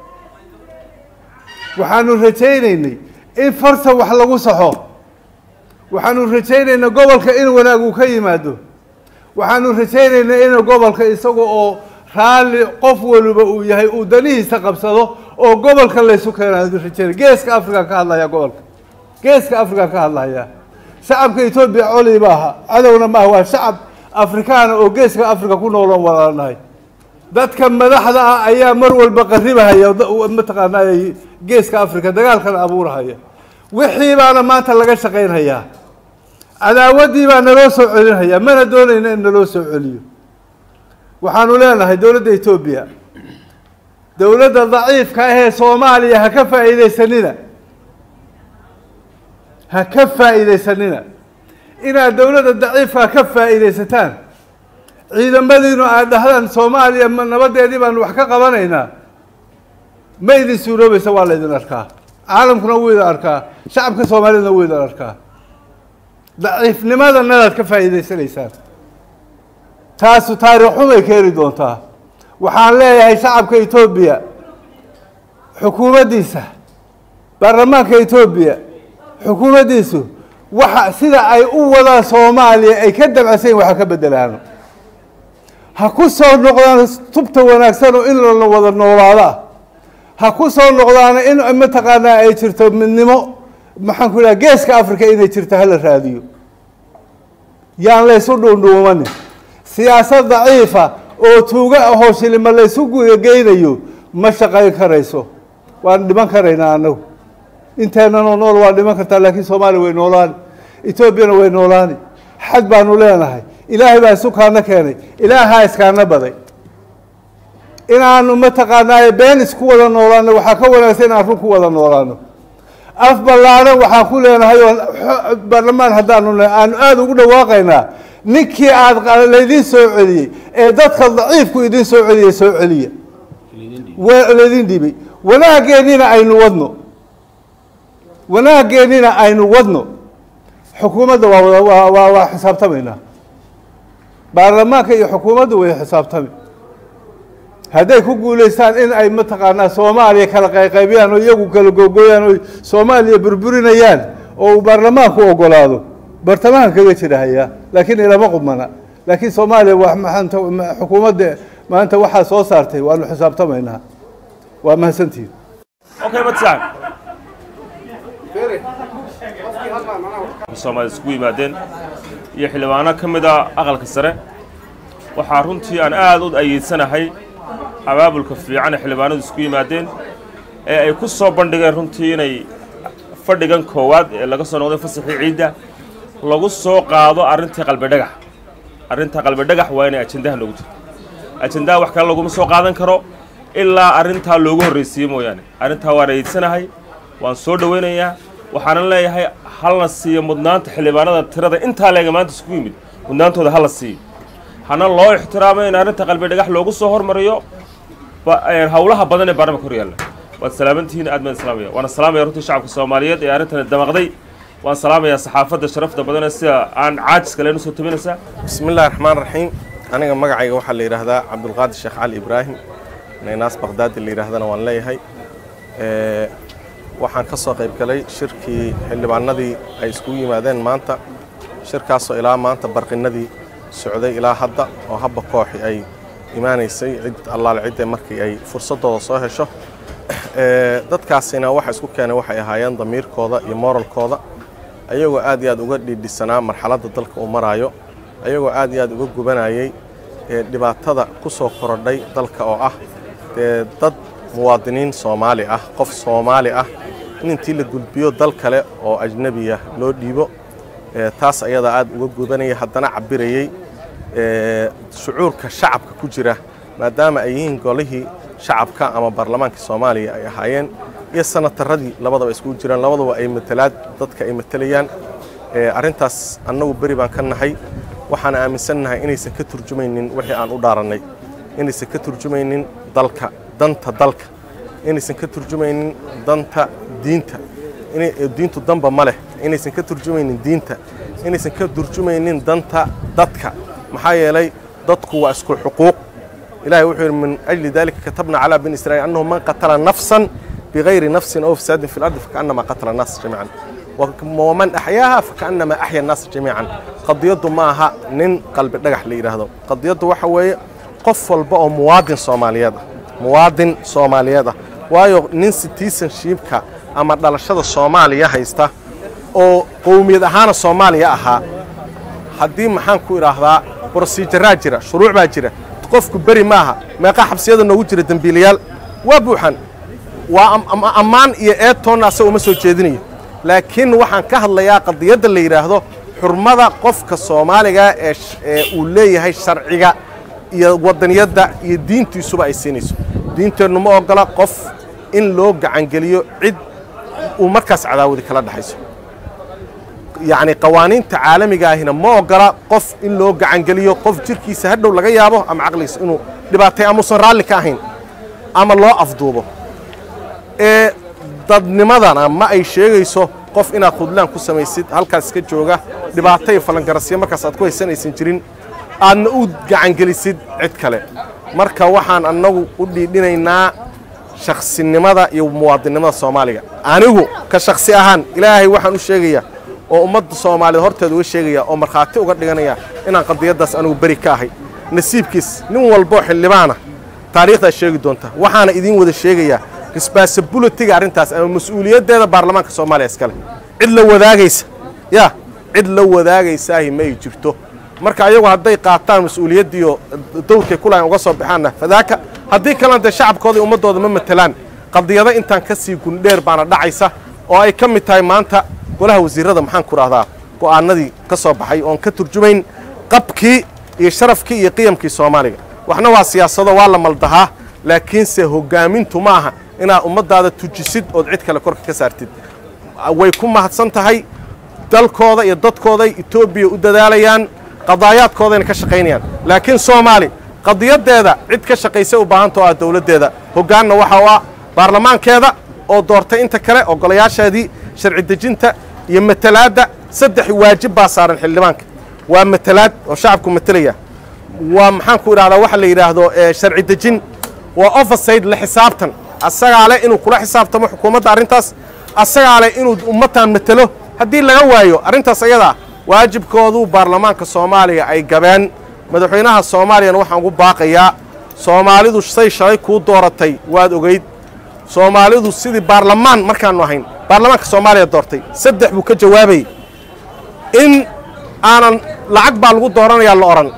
waxaanu rajaynaynay in farsa wax lagu saxo waxaanu rajaynaynaa gobolka in wanaag uu ka yimaado waxaanu rajaynaynaa in gobolka isaga oo raalli qof waliba uu yahay uu danihiisa qabsado oo gobolka laysu keenaanu rajaynay geeska african ka hadlaya gobolka geeska african ka hadlaya shacabka etoobiya coli maaha cadowna maaha waa shacab afrikaana oo geeska africa ku nooloon walaanahay dadka madaxda ah ayaa mar walba qaribahaya mataqaanaa geeska africa dagaalkana abuurahaya wixii baana maanta laga shaqaynhayaa cadaawaddii baa naloo soo celinhayaa mana doonayna in naloo soo celiyo waxaanu leenahay dowladda etoobiya dowladda daciifka ahee soomaaliya ha ka faa'iidaysanina ha ka faa'iidaysanina inaad dowladda daciifka ka faa'iidaysataan ciidamadiinu aad dhahdaan soomaaliya nabadeedii baanu wax ka qabanaynaa ma idin suuroobaysa waa la idin arkaa caalamkuna wuu idin arkaa shacabka soomaaliyadna wuu idin arkaa daciifnimadanadaad ka faa'iidaysanaysaan taasu taariikh xumay keeni doontaa waxaan leeyahay shacabka etoobiya xukuumaddiisa baarlamaanka etoobiya xukuumaddiisu waxa sida ay u wadaan soomaaliya ay ka dabcasayn waxa ka bedelaano ha ku soo noqdaan tubta wanaagsan oo in la wada noolaada ha ku soo noqdaana in mataqaanaa ay jirto midnimo maxaan ku idhaha geeska africa inay jirto hala raadiyo yaan laysu dhuundhuumanin siyaasad daciifa oo tuuga ahoo shilima laysu geynayo ma shaqayn karayso waan dhiman karaynaa annagu inteenanoo nool waa dhiman kartaa laakiin soomaaliya way noolaani etoobiyana way noolaani xad baanu leenahay ilaahay baa isu kaana keenay ilaahaa iskaana baday inaanu mataqaanaaye been isku wada noolaano waxaa ka wanaagsan inaan run ku wada noolaano af ballaaran waxaan ku leenahay oo baarlamaan haddaanu le aanu aada ugu dhawaaqaynaa ninkii aada laydin soo celiyey ee dadka daciifku idin soo celiyey soo celiya laydin dhibay wanaageennina aynu wadno wanaageennina aynu wadno xukuumadda waa waa waa waa xisaabtamaynaa baarlamaanka iyo xukuumadda way xisaabtami hadday ku guulaystaan in ay mataqaanaa soomaaliya kala qayqaybiyaan oo iyagu kala googooyaan oo soomaaliya burburinayaan oo uu baarlamaanku ogolaado bartamahan kaga jirahayaa laakiin ilama qubmana laakiin soomaaliya waa maanta xukuumadda maanta waxaa soo saartay waanu xisaabtamaynaa waa mahadsantihin Okay, what's that? Soomaali isku yimaadeen iyo xildhibaano ka mid a aqalka sare waxaa runtii aan aad u ayeedsanahay abaabulka fiican ee xildhibaanadu isku yimaadeen ee ay ku soo bandhigeen runtii inay fadhigan koowaad ee laga soo noqday fasaxii ciidda lagu soo qaado arrintii qalbidhagax arrinta qalbidhagax waa inay ajendaha noogu jirto ajendaha wax kale laguma soo qaadan karo ilaa arrintaa loogu horraysiiye mooyaane arrintaa waan ayeedsanahay waan soo dhowaynayaa waxaanan leeyahay hala siiyo mudnaanta xildhibaanada tirada intaa leega maanta isku yimid mudnaantooda hala siiyo hana loo ixtiraamo in arrinta qalbi dhagax loogu soo hormariyo howlaha badan ee baarlamaanka hor yaalla waad salaamantihiin aad baan salaamaya waana salaamaya runtii shacabka soomaaliyeed ee arrintani damaqday waan salaamayaa saxaafadda sharafta badan ee sida aan caajiska leen usoo tabinaysaa بسم الله الرحمن الرحيم aniga magacayga waxaa la yidhaahdaa cabdulqaadir sheekh cali ibraahim naynaas baqdaadi la yidhaahdana waan leeyahay Ee, waxaan ka soo qayb galay shirkii xildhibaanadii ay iskugu yimaadeen maanta shirkaasoo ilaa maanta barqinadii socday ilaa hadda oo habba kooxi ay imaanaysay cid allaale cidde markii ay fursadooda soo hesho Ee, dadkaasina waxa isku keenay waxay ahaayeen damiirkooda iyo moralkooda ayagoo aad iyo aad uga dhiidhisanaa marxaladda dalka uu maraayo ayagoo aad iyo aad uga gubanayay ee dhibaatada ku soo korodhay dalka oo ah dee dad muwaadiniin soomaali ah qof soomaali ah in intii la gudbiyo dal kale oo ajnebiya loo dhiibo taas ayadaa aad uga gudanaya haddana cabirayey shucuurka shacabka ku jira maadaama ay yihiin golihii shacabka ama baarlamaanka soomaaliya ay ahaayeen iyo sanataradii labadaba iskugu jiraan labadaba ay matalaad dadka ay matelayaan arrintaas annagu beri baan ka nahay waxaan aaminsannahay inaysan ka turjumaynin wixii aan u dhaarannay inaysan ka turjumaynin dalka danta dalka inaysan ka turjumaynin danta diinta diintu danba ma leh inaysan ka turjumaynin diinta inaysan ka turjumaynin danta dadka maxaa yeelay dadku waa isku xuquuq ilahay wuxuu yidhi min ajli dalika katabna calaa bani israiil annahu man qatala nafsan bigayri nafsin aw fasaadin fi lardi fakaannama qatala annaas jamiican waman axyaaha fakaannama axya annaas jamiican qadiyaddu ma aha nin qalbi dhagax la yidhaahdo qadiyaddu waxa weeye qof walba oo muwaadin soomaaliyeed ah muwaadin soomaaliyeed ah waayo nin citizenshipka ama dhalashada soomaaliya haysta oo qowmiyad ahaana soomaaliya ahaa haddii maxaan ku idhaahdaa brosijaraa jira shuruuc baa jira qofku beri maaha meeqa xabsiyada noogu jira dembiilayaal waa buuxan waa ammaan iyo eedtoonna asaga uma soo jeedinayo laakiin waxaan ka hadlayaa qadiyadda la yidhaahdo xurmada qofka soomaaliga ee uu leeyahay sharciga iyo wadaniyadda iyo diintiisuba ay siinayso diinteennu ma ogola qof in loo gacangeliyo cid uu markaas cadaawadi kala dhexayso yacni qawaaniinta caalamiga ahina ma ogola qof in loo gacangeliyo qof jirkiisa hadhow laga yaabo ama caqligiisa inuu dhibaatay amuusan raalli ka ahayn ama loo afduubo ee dadnimadana ma ay sheegayso qof inaad khudlaan ku samaysid halkaas iska jooga dhibaato iyo falangarasyo markaas aad ku haysanaysan jirin aadna u gacangelisid cid kale marka waxaan annagu u dhiidhinaynaa shaksinimada iyo muwaadinnimada soomaaliga anigu ka shaksi ahaan ilaahay waxaan u sheegayaa oo ummadda soomaaliyeed horteeda uga sheegaya oo markhaati uga dhiganaya inaan qadiyaddaas anigu beri ka ahay nasiibkiis nin walboo xildhibaana taariikhdaas sheegi doonta waxaana idiin wada sheegayaa responsibilitiga arrintaas ama mas-uuliyaddeeda baarlamaanka soomaaliya iskale cid la wadaagaysa ya cid la wadaagaysaahi ma ay jirto marka ayagu hadday qaataan mas-uuliyaddiiyo dowrkay kulahayn uga soo baxaanna fadaaka haddii kalena dee shacabkooda iyo ummaddooda ma matelaan qadiyado intaan ka sii gundheer baana dhacaysa oo ay ka mid tahay maanta golaha wasiirrada maxaan ku rahdaa go'aanadii ka soo baxay oon ka turjumayn qabkii iyo sharafkii iyo qiyamkii soomaaliga waxna waa siyaasado waa la maldahaa laakiinse hoggaamintu ma aha inaad ummaddaada tujisid ood cid kale korka ka saartid way ku mahadsan tahay dalkooda iyo dadkooday etoobiya u dadaalayaan qadaayaadkoodayna ka shaqaynayaan laakiin soomaali qadiyaddeeda cid ka shaqaysay u baahanta oo ah dowladdeeda hoggaanna waxa u ah baarlamaankeeda oo doortay inta kale oo golayaasheedii sharci dejinta iyo matalaadda saddex waajib baa saaran xildhibaanka waa matalaad oo shacabku matelaya waa maxaan ku idhahdaa waxa la yidhaahdo sharci dejin waa overside la xisaabtan asagaa leh inuu kula xisaabtamo xukuumadda arrintaas asagaa leh inuu ummadtan matelo haddii laga waayo arrintaas ayadaa waajibkoodu baarlamaanka soomaaliya ay gabeen madaxweynaha soomaaliyana waxaan ugu baaqayaa soomaalidu say shalay kuu dooratay waad ogeyd soomaalidu sidii baarlamaan markaannu ahayn baarlamaanka soomaaliya doortay saddex buu ka jawaabayay in aanan lacag baa lagu dooranayaa la odhan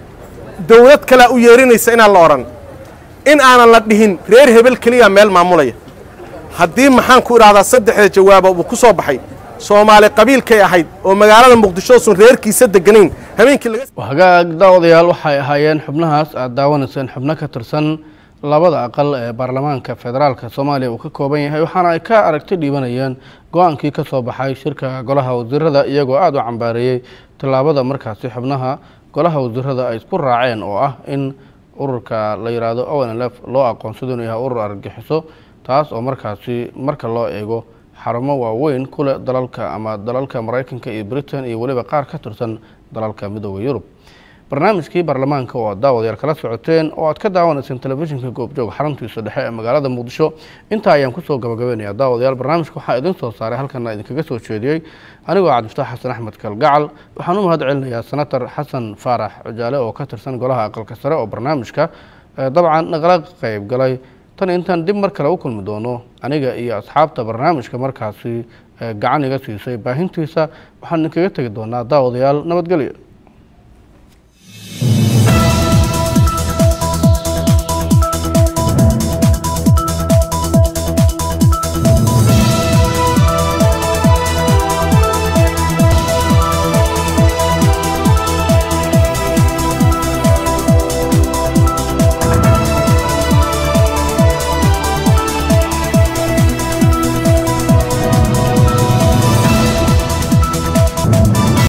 dawlad kalea u yeerinaysa inaan la odhan in aanan la dhihin reer hebel keliya meel maamulaya haddii maxaan ku idhahdaa saddexda jawaaba uu ku soo baxay soomaali qabiilkay ahayd oo magaalada muqdisho sun reerkiisa deganayn habeenkii laga hagaag daawadayaal waxay ahaayeen xubnahaas aad daawanayseen xubno ka tirsan labada aqal ee baarlamaanka federaalka soomaaliya uu ka kooban yahay waxaana ay ka aragti dhiibanayeen go-aankii ka soo baxay shirka golaha wasiirada iyagoo aada u cambaareeyey tallaabada markaasi xubnaha golaha wasiirada ay isku raaceen oo ah in ururka la yidhaahdo onlf loo aqoonsado inuu yahay urur argagixiso taas oo markaasi marka loo eego xarumo waaweyn ku leh dalalka ama dalalka maraykanka iyo britain iyo weliba qaar ka tirsan dalalka midooda yurub barnaamijkii baarlamaanka oo aad daawadayaal kala socoteen oo aad ka daawanayseen telefishinka goobjoog xaruntiisa dhexe ee magaalada muqdisho intaa ayaan kusoo gabagabeynaya daawadayaal barnaamijka waxaa idin soo saaray halkana idinkaga soo jeediyey anigoo cabdifataax xasan axmed kalgacal waxaan u mahad celinayaa senator xasan faarax cujaale oo ka tirsan golaha aqalka sare oo barnaamijka dabcan naqala qayb galay tan intaan dib mar kale u kulmi doono aniga iyo asxaabta barnaamijka markaasi gacan iga siisay baahintiisa waxaan idinkaga tegi doonaa daawadayaal nabadgelyo